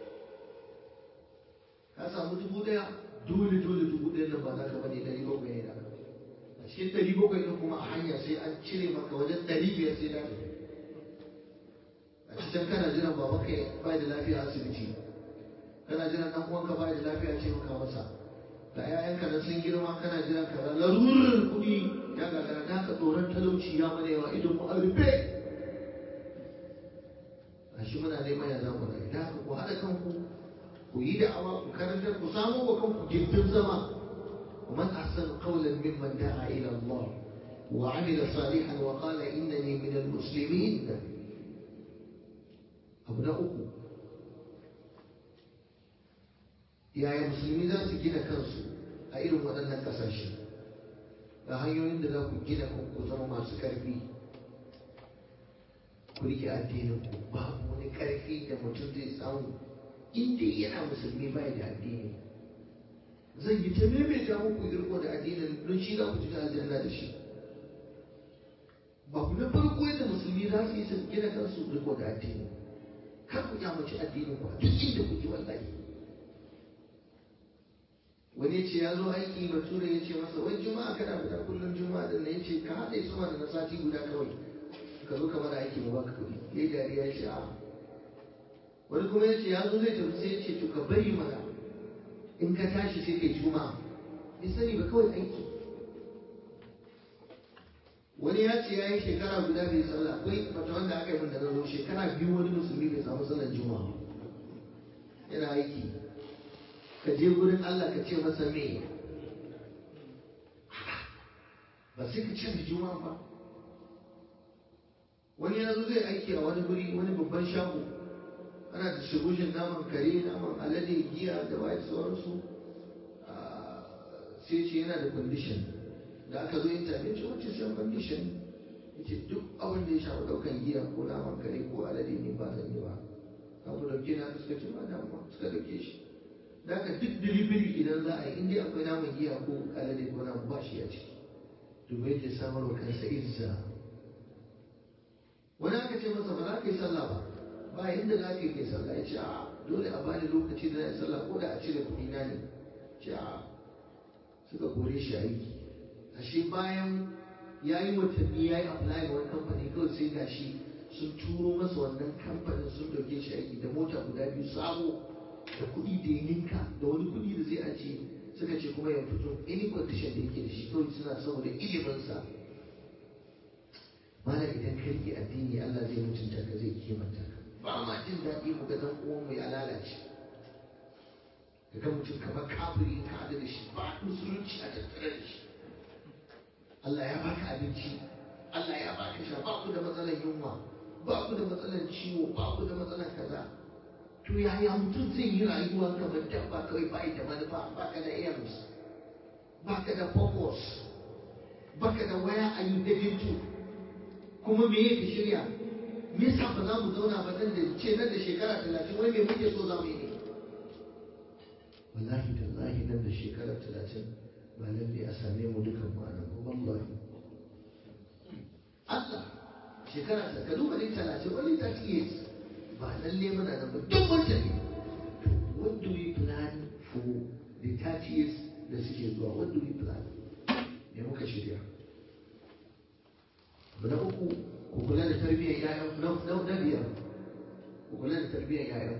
C: ka samu dubu daya dole dole dubu ɗaya nan ba za ka bane ɗari bakwai ne da a cikin ɗari bakwai ɗin kuma a hanya sai an cire maka wajen ɗari biyar sai na tafi a cikin kana jiran baban ka ba da lafiya a asibiti kana jiran ɗan uwanka ba da lafiya ce maka masa ga 'ya'yanka na sun girma kana jiran kaza larurar kuɗi ya gagara da ka tsoron talauci ya mana yawa idan mu a rufe a shi muna neman ya zamu rayu da haka ku haɗa kanku ku yi da'awa ku karantar ku samo wa kanku gindin zama ومن أحسن قولا ممن دعا إلى الله وعمل صالحا وقال إنني من المسلمين أبناؤكم yaya musulmi za su gina kansu a irin waɗannan ƙasashe ga hanyoyin da za ku gina ku zama masu ƙarfi ku rike addinin ku babu wani ƙarfi da mutum zai samu inda yana musulmi bai da addini zan yi ta maimaita muku irko da addinin don shi za ku shiga aljanna da shi babu na farko yadda musulmi za su yi su gina kansu riko da addini kar ku kyamaci addinin ku a duk inda kuke wallahi wani ce ya zo aiki bature ya ce masa wai juma'a kana fita kullum juma'a din ya ce ka haɗe sama da na sati guda kawai ka zo ka mana aiki mu baka kuɗi yayi dariya ya ce a wani kuma ya ce ya zo zai tafi sai ya ce to ka bari mana in ka tashi sai kai juma'a bai sani ba kawai aiki wani ya ce ya yi shekara guda bai sallah akwai mata wanda aka yi min da na zo shekara biyu wani musulmi bai samu sallar juma'a yana aiki ka je gurin Allah ka ce masa me ba sai ka ce da juma'a ba wani ya zo zai aiki a wani guri wani babban shago ana distribution naman kare naman alade giya da waye sauransu sai ce yana da condition da aka zo interview ce wacce sai condition yace duk abin da ya shafi daukan giya ko naman kare ko alade ne ba zan yi ba abu dauke na suka ce ba damuwa suka dauke shi da ka duk delivery idan za a yi inda akwai naman giya ko alade ko naman ba shi a ciki domin yake samar wa kansa izza wani aka ce masa ba za ka yi sallah ba ba inda za ka yi kai sallah ya ce a dole a bani lokaci da na yi sallah ko da a cire kuɗi na ne ce a suka kore shi aiki ashe bayan ya yi watanni ya yi apply ga wani kamfani kawai sai ga shi sun turo masa wannan kamfanin sun dauke shi aiki da mota guda biyu sabo da kuɗi da ya ninka da wani kuɗi da zai ajiye suka ce kuma ya fito any condition da yake da shi kawai suna saboda iliminsa mana idan ka rike addini Allah zai mutunta ka zai kimanta ka ba ma jin daɗi mu ga dan uwan mu ya lalace ga mutum kamar kafiri ka haɗu da shi ba musulunci a tattare da shi Allah ya baka abinci Allah ya baka sha ba ku da matsalar yunwa ba ku da matsalar ciwo ba ku da matsalar kaza to yaya mutum zai yi rayuwa kamar dabba kawai ba da manufa ba ka da aims ba ka da purpose ba ka da waya a yi heading to kuma me yake shirya me yasa ba za mu zauna ba nan da ce nan da shekara talatin wai me muke so za mu yi ne wallahi tallahi nan da shekara talatin ba lalle a same mu dukan mu anan ba wallahi Allah shekara ta ka duba ne talatin wani ta years ba lalle muna nan ba duk wanda ne what do we plan for the 30 years da suke zuwa what do we plan me muka shirya na uku ku kula da tarbiyyar yayan na na biyar ku kula da tarbiyyar yayan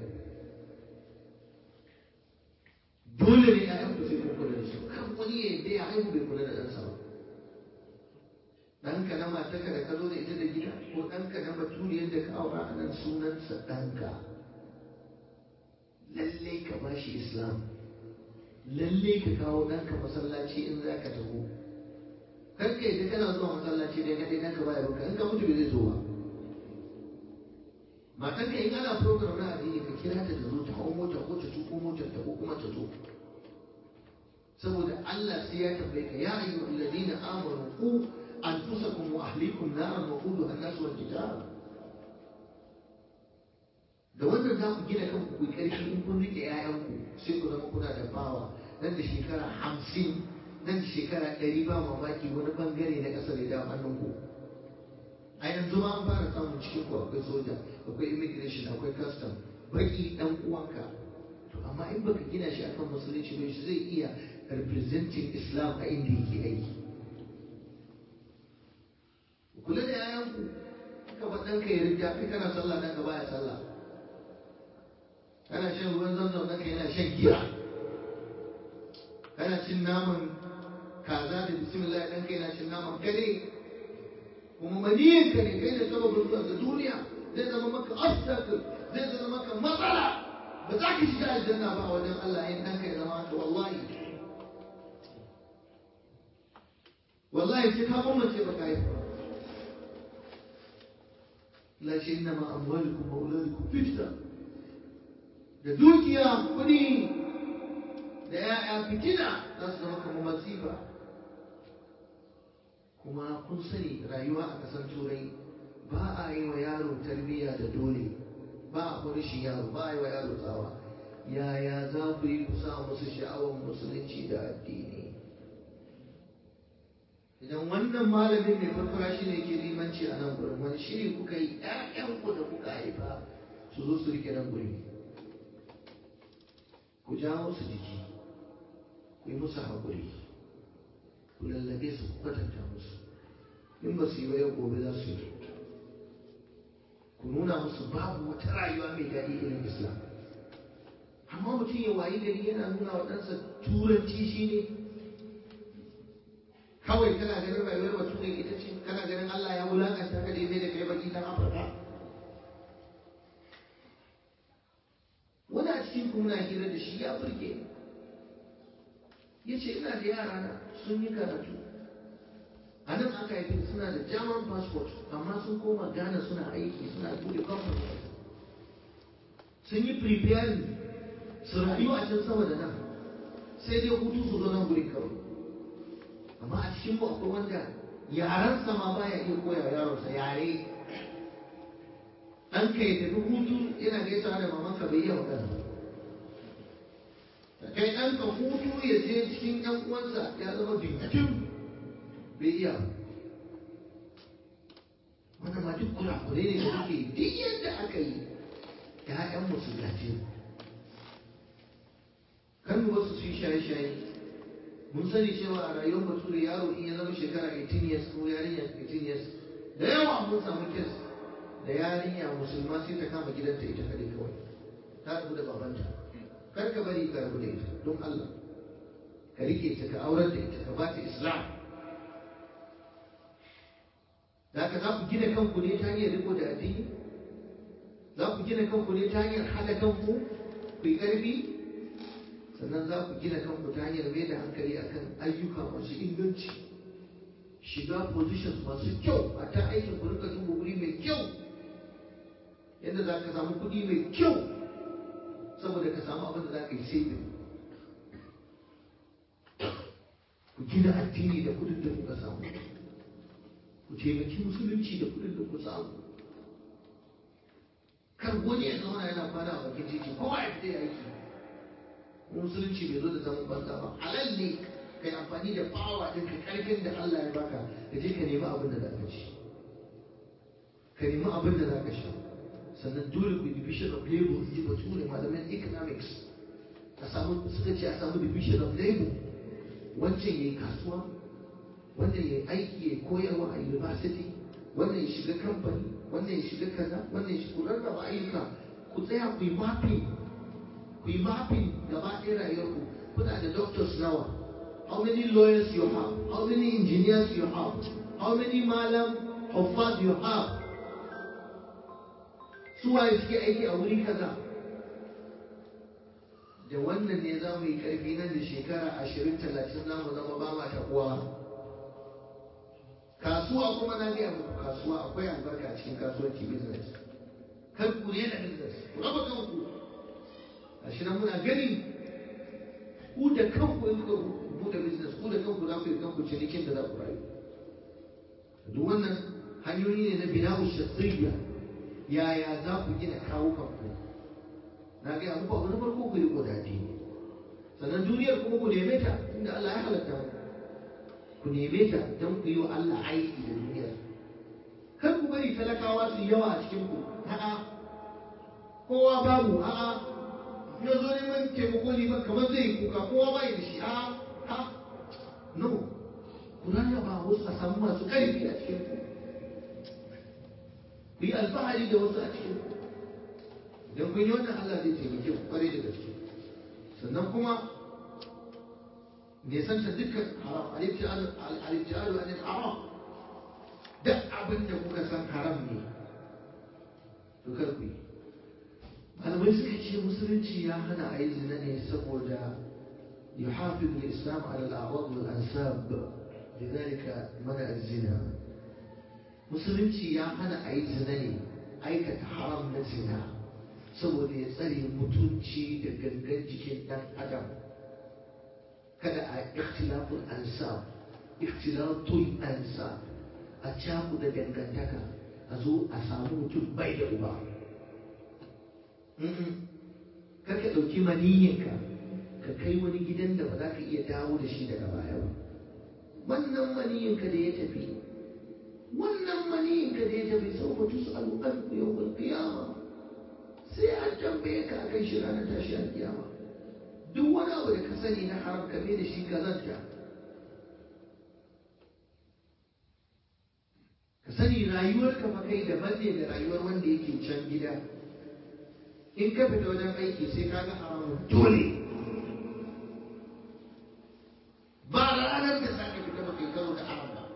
C: dole ne yayan ku sai kun kula da su kan wani ya yadda ya haihu bai kula da ɗansa ba ɗanka ɗanka na matarka da ka zo da ita da gida ko ɗanka na baturiyar da ka aura a nan sunansa ɗanka lallai ka ba shi islam lallai ka kawo ɗanka masallaci in za ka taho kar ka yadda kana zuwa masallaci dai kaɗai ɗanka baya baka in ka mutu bai zai zo ba matarka in ana program na addini ka kira ta ta zo ta hau mota ko ta tuko motar ta ko kuma ta zo saboda Allah sai ya tambaye ka ya ayyuhal ladina amanu ku anfusakum wa ahlikum naran wa quduha an-nas wal hijara da wannan za ku gina kanku ku karfi in kun rike ƴaƴanku sai ku zama kuna da bawa nan da shekara hamsin nan da shekara ɗari ba mamaki wani bangare na ƙasar ya dawo hannunku a yanzu ma an fara samun cikin ku akwai soja akwai immigration akwai custom baki dan uwanka to amma in baka gina shi akan musulunci ba shi zai iya representing islam a inda yake aiki kula da yayanku ka ba ɗanka ya rija kai kana sallah ɗanka baya sallah kana shan ruwan zamzam ɗanka yana shan giya kana cin naman kaza da bismillah ɗanka yana cin naman kare kuma maniyinka ne kai da sababin zuwa ga duniya zai zama maka obstacle zai zama maka matsala ba za ka shiga aljanna ba wajen Allah in ɗanka ya zama haka wallahi wallahi sai ka mamace ba ka haifa la shi inna ma amwalukum wa auladukum fitna da dukiya kuɗi da ya'ya fitina za su zama kamar masifa kuma kun sani rayuwa a ƙasar turai ba a yi wa yaro tarbiyya da dole ba a shi yaro ba a yi wa yaro tsawa yaya za ku yi ku sa musu sha'awar musulunci da addini idan wannan malamin mai farfara shi ne ke limanci a nan gurin wani shiri kuka yi ƴaƴanku da kuka haifa su zo su rike nan guri ku jawo su jiki ku yi musu haƙuri ku lallabe su ku kwatanta musu in ba su yi ba yau gobe za su yi ku nuna musu babu wata rayuwa mai daɗi irin islam amma mutum ya wayi gari yana nuna wa ɗansa turanci shi ne kawai kana ganin rayuwar bature ita ce kana ganin Allah ya wulakanta ka dai da kai baki dan Afirka wani a cikin kuna hira da shi ya burge ya ce ina da yara na sun yi karatu a nan aka haifi suna da german passport amma sun koma ghana suna aiki suna bude kamfani sun yi preparing su rayu a can sama da nan sai dai hutu su zo nan gurin kawai amma a cikin mu akwai wanda yaransa ma baya iya koya yaronsa yare ɗanka ya tafi hutu yana gaisawa da mamanka bai iya magana da kai ɗanka hutu ya je cikin ƴan uwansa ya zama dinkin bai iya wanda ma duk kurakurai ne da muke duk yadda aka yi ‘ya'yan musu gaje kan wasu su yi shaye-shaye mun sani cewa a rayuwar bature yaro in ya zama shekara 18 years ko yarinya 18 years da yawa mun samu kes da yarinya musulma sai ta kama gidanta ita kadai kawai ta rabu da babanta kar ka bari ka rabu da ita don Allah ka rike ta ka aurar da ita ka ba ta islam da ka za ku gina kanku ne ta hanyar riko da addini za ku gina kanku ne ta hanyar haɗa kanku ku yi ƙarfi sannan za ku gina kanku ta hanyar mai da hankali akan ayyuka masu inganci shiga positions masu kyau a ta aikin ku rika duba wuri mai kyau yadda za ka samu kuɗi mai kyau saboda ka samu abin da za ka yi saving ku gina addini da kuɗin da kuka samu ku taimaki musulunci da kuɗin da ku samu kar wani ya zauna yana kwana a bakin titi kowa ya fita ya aiki musulunci bai zo da zaman banza ba halal ne kai amfani da bawa din ka karfin da Allah ya baka ka je ka nemi abin da za ka ci ka nemi abin da za ka sha sannan dole ku division of labor ji bature malaman economics a samu suka ce a samu division of labor wancan yayi kasuwa wannan yayi aiki ya koyarwa a university wannan ya shiga kamfani wannan ya shiga kaza wannan ya shiga ku rarraba ayyuka ku tsaya ku yi mapping ku yi mapping gaba ɗaya rayuwarku kuna da doctors nawa how many lawyers you have how many engineers you have how many malam huffaz you have su waye suke aiki a wuri kaza da wannan ne za mu yi karfi nan da shekara ashirin talatin za mu zama ba ma taɓuwa kasuwa kuma na gaya muku kasuwa akwai albarka a cikin kasuwanci business kar ku rena business ku raba kanku gashi nan muna gani ku da kanku in kuka bude business ku da kanku za ku yi kanku cinikin da za ku rayu duk wannan hanyoyi ne na bina'u shakhsiyya yaya za ku gina kawo kanku na gaya muku abu na farko ku yi kodadi sannan duniyar kuma ku neme ta inda Allah ya halatta mu ku neme ta don ku yi wa Allah aiki da duniyar kar ku bari talakawa su yawa a cikin ku a'a kowa babu a'a ya zo neman taimako liman kamar zai yi kuka kowa ba da shi a'a ha no ku rarraba wasu a samu masu ƙarfi a cikin ku ku yi alfahari da wasu a cikin ku idan kun yi wannan Allah zai taimake ku kwarai da gaske sannan kuma nesanta dukkan haram al-ibtialu anil haram duk abin da kuka san haram ne to kar ku yi malamai suka ce musulunci ya hana a yi zina ne saboda يحافظ الإسلام على الأعراض والأنساب لذلك منع الزنا musulunci ya hana a yi zina ne aikata haram na zina saboda ya tsare mutunci da gangan jikin ɗan adam kada a ikhtilafun ansab ikhtilatul ansab a caku da dangantaka a zo a samu mutum bai da uba kar ka ɗauki maniyyinka ka kai wani gidan da ba za ka iya dawo da shi daga baya ba wannan maniyyinka da ya tafi wannan maniyyinka da ya tafi sau ba tusu al'adu yau qiyama sai an tambaye ka akan shi ranar tashi alkiyama duk wani abu da ka sani na haram ka da shi kazanta ka sani rayuwar ka fa kai daban ne da rayuwar wanda yake can gida in ka fita wajen aiki sai ka ga haramun dole ba ranar da za ka fita ba kai karo da haram ba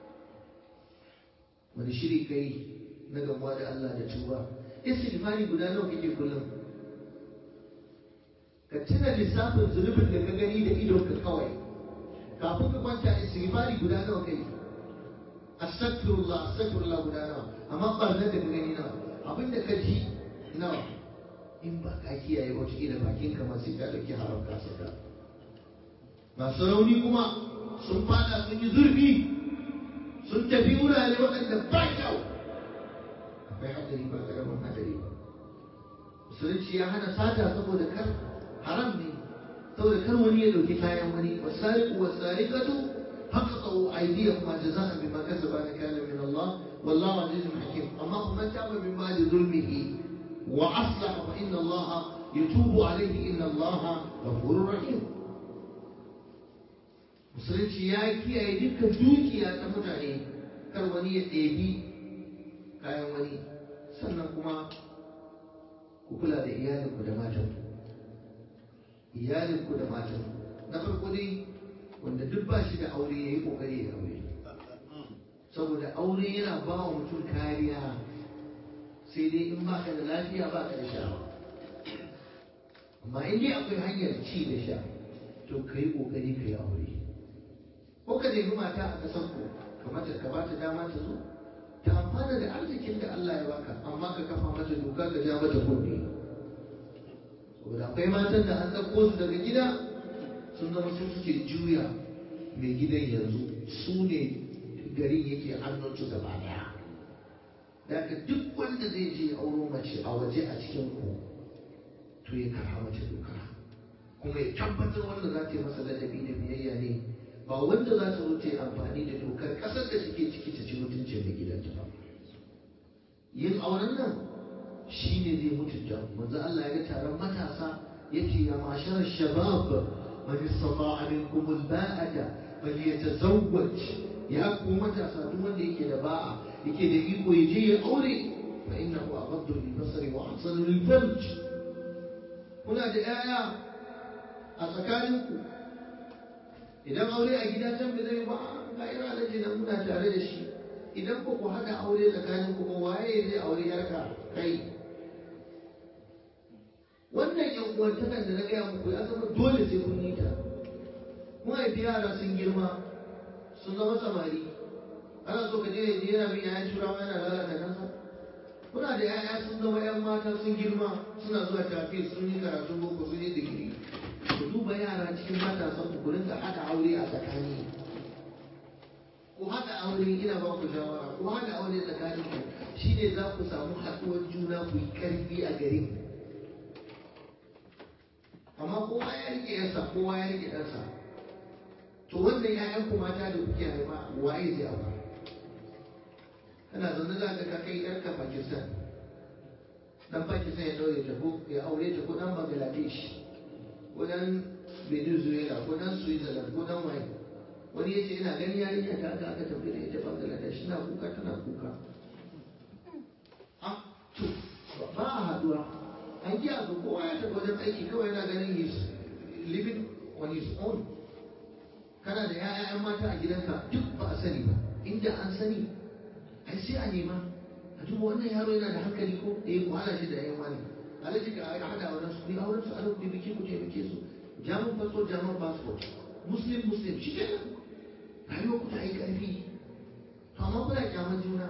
C: wani shiri kai na gamuwa da Allah da tuba istighfari guda nawa kake kullum ka tuna lissafin zunubin da ka gani da idonka kawai kafin ka kwanta istighfari guda nawa kai astaghfirullah astaghfirullah guda nawa amma barnar da ka gani nawa abin da ka ji nawa in ba ka kiyaye wata ila bakin ka ma sai ka dauki haram ka saka masu rauni kuma sun fada sun yi zurfi sun tafi wurare waɗanda ba kyau akwai hadari ba karamin hadari ba musulunci ya hana sata saboda kar haram ne saboda kar wani ya dauki kayan wani wasariqu wasariqatu faqatu aydiyahum jazaan bima kasaba nakala min Allah wallahu azizun hakim amma man taba min ba'di zulmihi wa aslaha fa inna Allah yatubu alayhi inna Allah ghafurur rahim musulunci ya kiyaye dukkan dukiya ta mutane kar wani ya ɗebi kayan wani sannan kuma ku kula da iyalinku da matanku iyalinku da matanku na farko dai wanda duk ba shi da aure ya yi ƙoƙari ya aure saboda aure yana ba wa mutum kariya sai dai in baka da lafiya baka da sha'awa amma in dai akwai hanyar ci da sha to ka yi ƙoƙari ka yi aure ko ka nemi mata a ƙasar ku kamata ka ba ta dama ta zo ta amfana da arzikin da Allah ya baka amma ka kafa mata doka ka ja mata kunne saboda akwai matan da an ɗauko su daga gida sun zama su suke juya mai gidan yanzu su ne garin yake hannunsu gaba daya da duk wanda zai je auro mace a waje a cikin ku to ya kafa mata doka kuma ya tabbatar wanda za ta yi masa ladabi da biyayya ne ba wanda za ta zo ta yi amfani da dokar ƙasar da take ciki ta ci mutuncin mai gidanta ba yin auren nan shi ne zai mutunta manzo Allah ya ga taron matasa yace ya mashar shabab man istata'a minkum al-ba'ata falyatazawwaj ya ku matasa duk wanda yake da ba'a yake da iko ya je ya aure fa innahu aghaddu lil-basari wa ahsanu lil-farj kuna da 'ya'ya a tsakaninku idan aure a gida can bai zai ba ga ira alhaji nan muna tare da shi idan ba ku haɗa aure tsakanin ku ba waye zai aure yarka kai wannan yan uwantakan da na gaya muku ya zama dole sai kun yi ta mun haifi yara sun girma sun zama samari ana so ka je ya je yana bin yayan turawa yana lalata kansa kuna da yaya sun zama yan mata sun girma suna zuwa tafi sun yi karatun boko sun yi digiri ku duba yara cikin matasan ku rinka haɗa aure a tsakani ku haɗa aure ina ba ku shawara ku haɗa aure tsakanin ku shine za ku samu haɗuwar juna ku yi ƙarfi a garin amma kowa ya rike yarsa kowa ya rike ɗansa to wannan ƴaƴan ku mata da kuke haifa waye zai aura kana zaune za ka kai yarka Pakistan dan Pakistan ya daure ta ko ya aure ta ko dan Bangladesh ko dan Venezuela ko dan Switzerland ko dan waye wani ya ce ina gani yarinya ta aka aka tafi da ita Bangladesh na kuka tana kuka ah to ba a haduwa an ji abu kowa ya tafi wajen aiki kawai yana ganin his living on his own kana da ya'ya mata a gidanka duk ba a sani ba inda an sani ai sai a nema a duba wannan yaro yana da hankali ko eh ku hana shi da yan wani alaji ka ai hada auren su ni auren su a rubuta biki ku taimake su jamun passport jamun passport muslim muslim shi kenan rayuwar ku ta yi karfi to amma kuna kyaman juna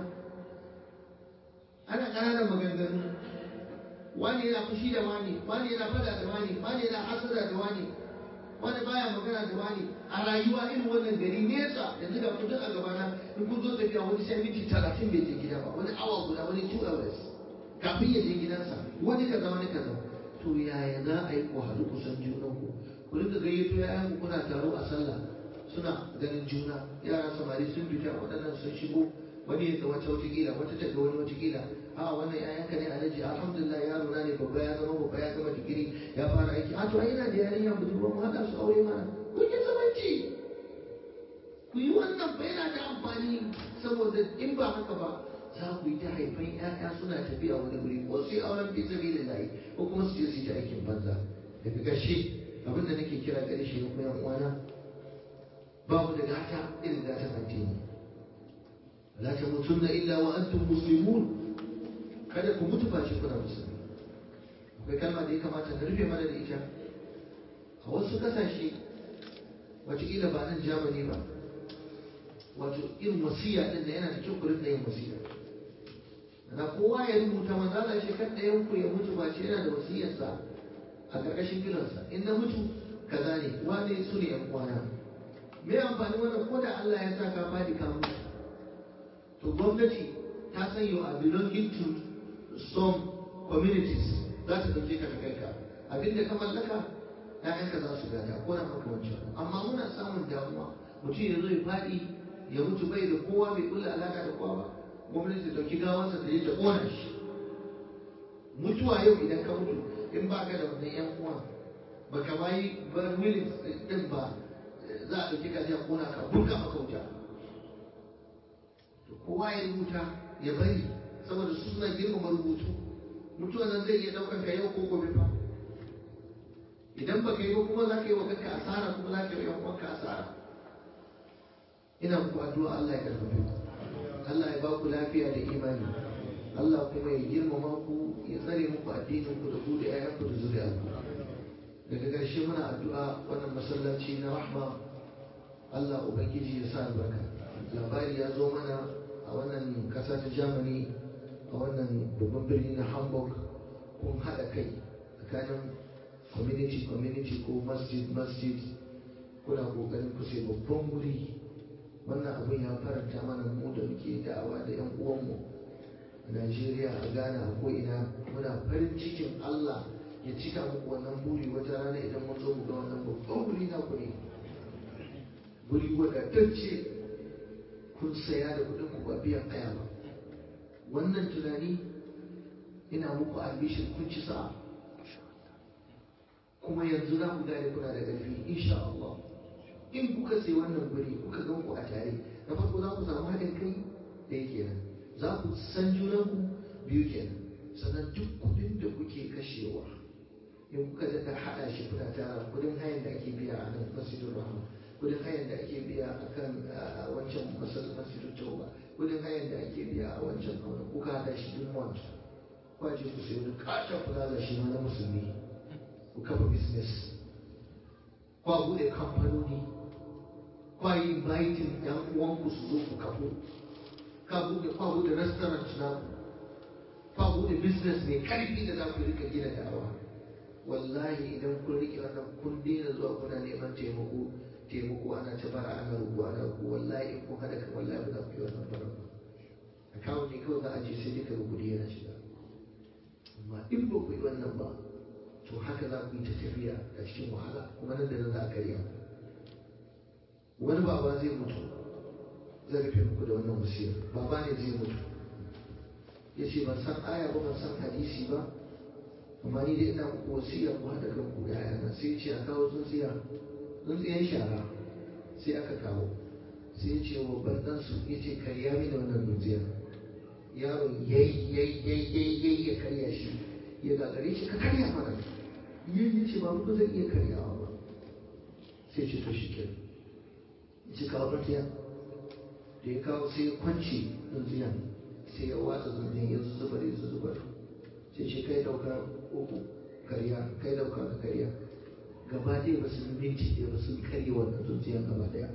C: ana ƙananan maganganu wani yana fushi da wani wani yana fada da wani wani yana hasada da wani wani baya magana da wani a rayuwa irin wannan gari nesa yanzu ga mutum a gabana in kun zo tafiya wani sai minti talatin bai je gida ba wani awa guda wani two hours kafin ya je gidansa wani kaza wani kaza to yaya za a yi ku haɗu ku san junan ku ku rinka gayyato yayan ku kuna taro a sallah suna ganin juna yara samari sun fita waɗannan sun shigo wani ya ga wata wata kila wata ta ga wani wata kila a wannan yayanka ne alhaji alhamdulillah yaro na ne babba ya zama babba ya gama digiri ya fara aiki a to ai yana da yarinya budurwa mu haɗa su aure mana kun yi zamanci ku yi wannan ba yana da amfani saboda in ba haka ba za ku yi ta haifan ƴaƴa suna tafiya wani wuri ko su yi auren fi sabi da layi ko kuma su je su yi ta aikin banza daga ƙarshe abinda nake kira gare shi ne kuma yan uwana babu da gata irin gatan addini la tamutunna illa wa antum muslimun kada ku mutu face kuna musulmi akwai kalma da ya kamata na rufe mana da ita a wasu kasashe wataƙila ba nan jamani ba wato irin wasiya din da yana da kyau ku rinka yin wasiya ana kowa ya rubuta maza na shekar ɗayan ku ya mutu ba ce yana da wasiyarsa a ƙarƙashin filansa in na mutu kaza ne wane su ne yan kwana me amfani wannan ko da Allah ya sa ka fadi ka mutu to gwamnati ta san you are belonging to some communities za ta ɗauke ka ta kai ka abinda ka mallaka ‘ya'yanka za su gada ko na makamancin amma muna samun damuwa mutum ya zo ya faɗi ya mutu bai da kowa bai kulla alaka da kowa ba gwamnati ta ɗauki gawansa ta je ta ƙona shi mutuwa yau idan ka mutu in ba ka da wannan ‘yan uwa ba ka bayi bar willis ɗin ba za a ɗauki ka je a ƙona ka burka maka wuta to kowa ya rubuta ya bari saboda su suna girmama rubutu mutuwa nan zai iya ɗaukar ka yau ko gobe fa idan baka yi ba kuma za ka yi wa kanka asara kuma za ka yi wa kanka asara ina muku addu'a Allah ya karfafe ku Allah ya ba ku lafiya da imani Allah kuma ya girmama ku ya tsare muku addinin ku da ku da ƴaƴanku da zuriyar ku daga ƙarshe muna addu'a wannan masallaci na rahma Allah ubangiji ya sa albarka labari ya zo mana a wannan ƙasa ta Germany a wannan babban birni na Hamburg kun haɗa kai tsakanin community community ko masjid masjid kuna kokarin ku sai babban wuri wannan abin ya faranta mana mu da muke da'awa da yan uwanmu a Najeriya a Ghana a ko ina muna farin cikin Allah ya cika muku wannan buri wata rana idan mun zo mu ga wannan babban wuri na ku ne wuri wadatacce kun saya da kuɗin ku ba biyan aya ba wannan tunani ina muku albishin kun ci sa'a kuma yanzu za ku gane kuna da ƙarfi insha Allah in kuka sai wannan guri kuka gan ku a tare na farko za ku samu haɗin kai ɗaya kenan za ku san junanku biyu kenan sannan duk kuɗin da kuke kashewa in kuka daɗa haɗa shi kuna tara kuɗin hayan da ake biya a nan masjidin rahama kudin hayan da ake biya a kan wancan masallacin tauba kudin hayan da ake biya a wancan kawai kuka hada shi duk month kwaje ku sai wani katon plaza shi ma na musulmi ku kafa business kwa bude kamfanoni kwa yi inviting yan uwanku su zo ku kafo ka bude kwa bude restaurant na kwa bude business mai karfi da za ku rika gina da'awa wallahi idan kun rike wannan kun daina zuwa kuna neman taimako taimako ana ta bara ana rubu ana rubu wallahi in kun hada kan wallahi ba za ku yi wannan bara ba akawun ne kawai za a je sai duka rubutu yana shiga amma in ba ku yi wannan ba to haka za ku yi ta tafiya a cikin wahala kuma nan da nan za a karya wani baba zai mutu zai rufe muku da wannan wasiyar baba ne zai mutu ya ce ban san aya ba ban san hadisi ba amma ni dai ina muku wasiya ku haɗa kan ku da yana sai ce a kawo tsuntsiya tsuntsiyan shara sai aka kawo sai ya ce wa bandan su ya ce karya mini wannan tsuntsiya yaron yayi yayi yayi yayi ya karya shi ya gagare shi ka karya mana yin ya ce ba mu zan iya karyawa ba sai ce to shi ke ya ce kawo tsuntsiya da ya kawo sai ya kwance tsuntsiyan sai ya watsa tsuntsiyan ya zuzubar ya zuzubar sai ce kai dauka uku karya kai dauka ka karya gaba ɗaya ba su yi minti ɗaya ba sun karya wannan tsuntsiyan gaba ɗaya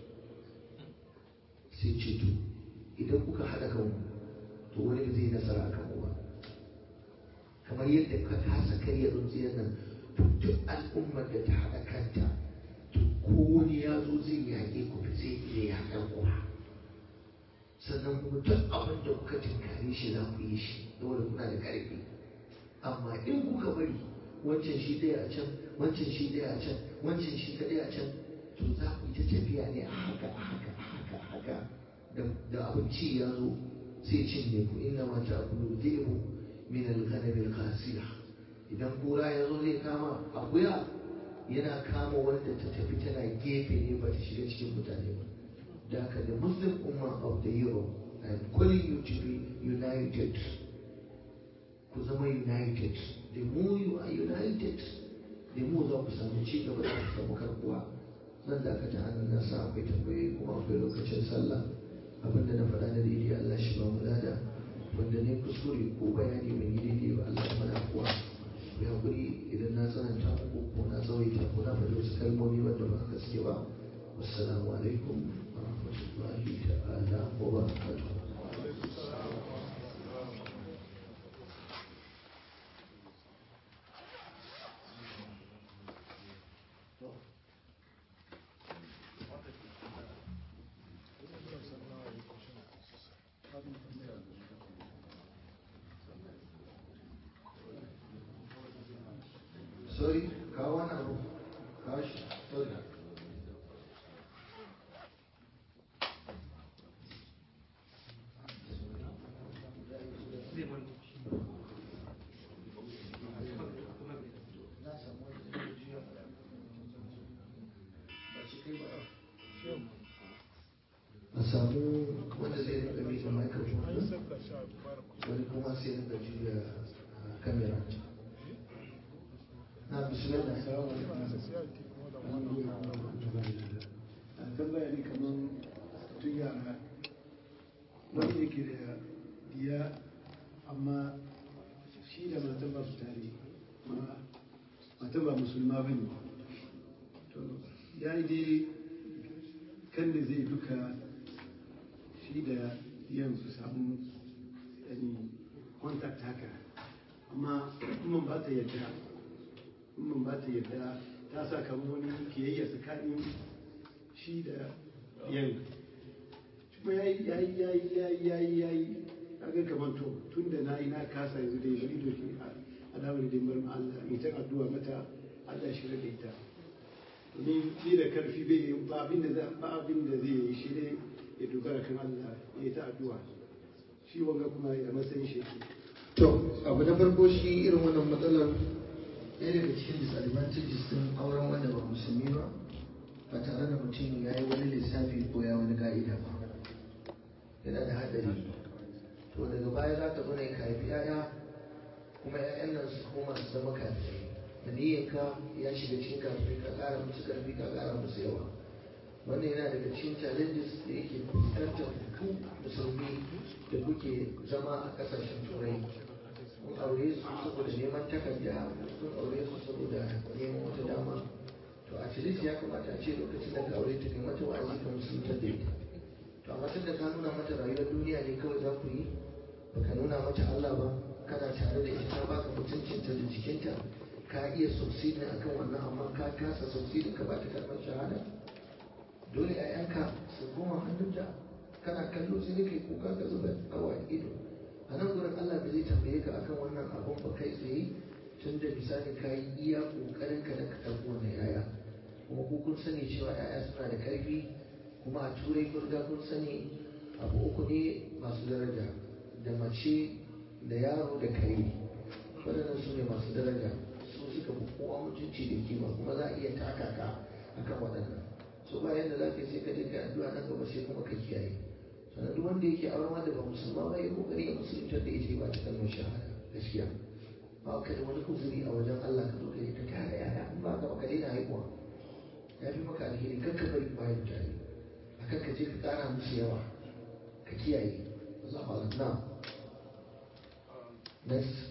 C: sai ce to idan kuka haɗa kanku to wani ba zai nasara a kanku ba kamar yadda ka kasa karya tsuntsiyar nan to duk al'ummar da ta haɗa kanta to kowane ya zo zai yaƙe ku ba zai iya yaƙar ku ba sannan kuma duk abin da kuka tinkare shi za ku yi shi saboda kuna da ƙarfi amma in kuka bari wancan shi ɗaya a can wancan shi ɗaya a can wancan shi kaɗai a can to za ku yi ta tafiya ne a haka a haka a haka a haka da abinci ya zo sai cinye ku inna ma ta kulu dhibu min al-ghanam al-qasiya idan kura ya zo zai kama akuya yana kama wanda ta tafi tana gefe ne ba ta shiga cikin mutane ba da haka the muslim umma of the euro I am calling you to be united ku zama united the more you are united the more za ku samu ci gaba za ku samu karbuwa zan dakata an na sa akwai tambayoyi kuma akwai lokacin sallah abinda na faɗa na daidai Allah shi ba mu lada wanda ne kuskure ko bayani ban yi daidai ba Allah ya mana kuwa ku hakuri idan na tsananta muku ko na tsawaita ko na faɗi wasu kalmomi wanda ba haka suke ba wassalamu alaikum wa rahmatullahi ta'ala wa barakatuh sorry kawo wani abu kawo shi sorry a samu wanda zai rika miƙa microphone wani kuma sai rika juya kamera na bismillah
B: tambaya ne kamar tun yara wani yake da diya amma shi da matan ba su tare ma matan ba musulma ba ne to ya yi dai kan da zai duka shi da diyan su samu yani contact haka amma kuma ba ta yadda mun ba ta yadda ta sa kamar wani kiyayya tsakanin shi da yan kuma ya yi ya yi ya yi ya yi ya yi ya yi kaga kamar to tun da na yi na kasa yanzu da bari to shi a damar da bar Allah in ta addu'a mata Allah shi da ita domin shi da karfi bai ba abin da ba abin da zai yi shi ne ya dogara kan Allah ya yi ta addu'a shi wanga kuma ya matsayin shi
C: to abu na farko shi irin wannan matsalar ɗaya daga cikin disadvantages din auren wanda ba musulmi ba ba tare da mutum ya yi wani lissafi ko ya wani ka'ida ba yana da haɗari to daga baya za ka zo ne ka haifi 'ya'ya kuma 'ya'yan nan su koma su zama kafirai maniyyarka ya shiga cikin kafirai ka ƙara musu ƙarfi ka ƙara musu yawa wannan yana daga cikin challenges da yake fuskantar ku musulmi da kuke zama a kasashen turai kun aure su saboda neman takarda kun aure su saboda neman wata dama to a cilis ya kamata a ce lokacin da ka aure ta kai mata wa'azi ka musulunta da ita to amma tun da ka nuna mata rayuwar duniya ne kawai za ku yi baka nuna mata Allah ba kana tare da ita ta baka mutuncinta da jikinta ka iya succeeding akan wannan amma ka kasa succeeding ka ba ta karɓar shahada dole ‘ya'yanka su koma hannunta kana kallo sai kai kuka ka zuba awa ido a nan gurin Allah bai zai tambaye ka akan wannan abun ba kai tsaye tun da misali ka yi iya kokarin ka da ka karɓi wannan yaya kuma ku kun sani cewa yaya suna da karfi kuma a turai kun riga kun sani abu uku ne masu daraja da mace da yaro da kare waɗannan su ne masu daraja su suka fi kowa mutunci da kima kuma za a iya taka ka akan waɗannan so ba yadda za ka yi sai ka je ka addu'a nan gaba sai kuma ka kiyaye sannan duk wanda yake auren wanda ba musulma ba ya kokari ya musulunta da ita ba ta kalmar shahada gaskiya ba ka da wani kuzuri a wajen Allah ka zo ka yi ta tare yaya in ba ka ka daina haihuwa ya fi maka alheri kan ka bari bayan tare akan ka je ka kara musu yawa ka kiyaye za mu na next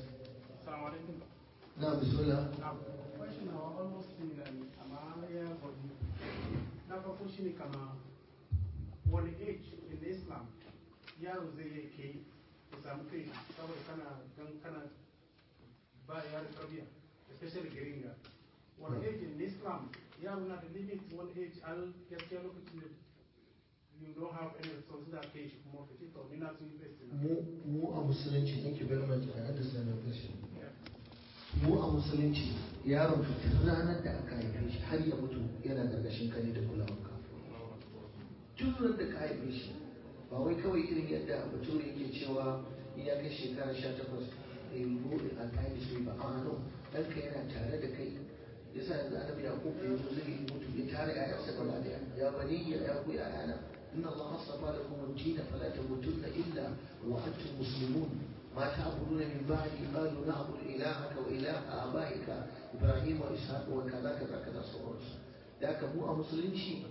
C: na bismillah
D: question are almost similar amma ya gwadu na farko shine kama wani age in islam yaro zai yi kai ya samu kai saboda kana gan kana ba yaro tarbiyya especially garin ga wani age in islam yaro na da limit one age al gaskiya lokacin da you don't have any resources da kai shi kuma ka ce to ni na sun invest na
C: mu mu a musulunci thank you very much I understand your question mu a musulunci yaron ka tun ranar da aka haife shi har ya mutu yana gargashin ka ne da kulawanka tun ran da ka haife shi ba wai kawai irin yadda bature yake cewa in ya kai shekara sha takwas a yi buɗe a kayan su ba a no ɗanka yana tare da kai yasa yanzu annabi ya kofa ya zo zai mutu ya tare ƴaƴansa gaba ɗaya ya bani ya ya ku ƴaƴana inna Allah astafa lakum ad-din fala tamutunna illa wa antum muslimun ما تعبدون من بعدي قالوا نعبد إلهك وإله آبائك إبراهيم وإسحاق وكذا كذا كذا سورس ذاك مو أمسلم شيء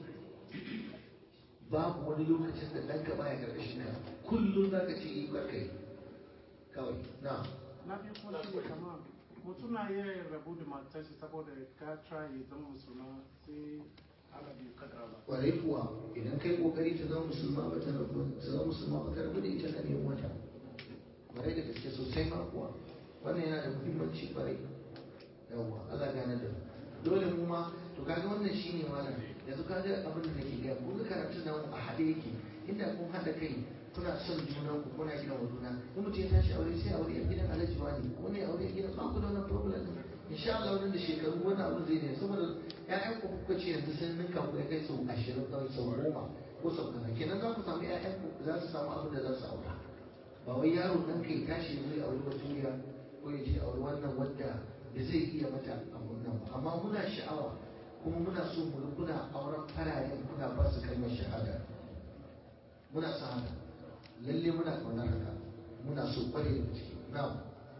C: babu wani lokacin da ɗanka baya ƙarƙashin ka kullum za ka ce yi kai kawai na
D: na biyu kuma shi ne kama mutum na iya rabu da matar shi saboda ka try ya zama musulma sai ala biyu kadara ba
C: kwarai kuwa idan kai kokari ta zama musulma ba ta rabu ta zama musulma ba ka rabu da ita ka nemi wata kwarai da gaske sosai ma kuwa wannan yana da muhimmanci kwarai yawwa Allah gane da mu. dole mu ma to kaga wannan shine malam yanzu kaga abin da nake gaya kun ga karatun nan a haɗe yake inda kun haɗa kai kuna son junan ku kuna gina wa juna in mutum ya tashi aure sai aure yan gidan alhaji wani wani ya aure yan gidan ba ku da wannan problem din insha Allah wannan da shekaru wannan abin zai ne saboda ƴaƴan ku kuka ce yanzu sun ninka ku ya kai sau ashirin kawai sau goma ko sau kaza kenan za ku samu ƴaƴan ku za su samu abin da za su aura ba wai yaro dan kai tashi zai aure baturiya ko ya je aure wannan wanda da zai iya mata abun nan ba amma muna sha'awa kuma muna so mu ga kuna auren fararen kuna ba su kalmar shahada muna sa haka lalle muna kaunar haka muna so kware da ciki na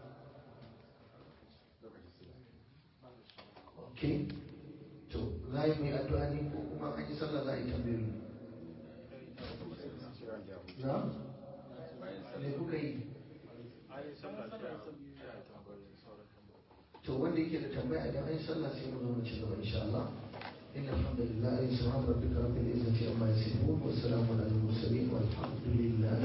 C: ok to za yi mai addu'a ne ko kuma an yi sallah za a yi tambayoyi na me kuka yi to wanda yake da tambaya idan an yi sallah sai mu zo mu ci gaba insha Allah إن الحمد لله سبحان ربك رب العزة عما يصفون والسلام على المرسلين والحمد لله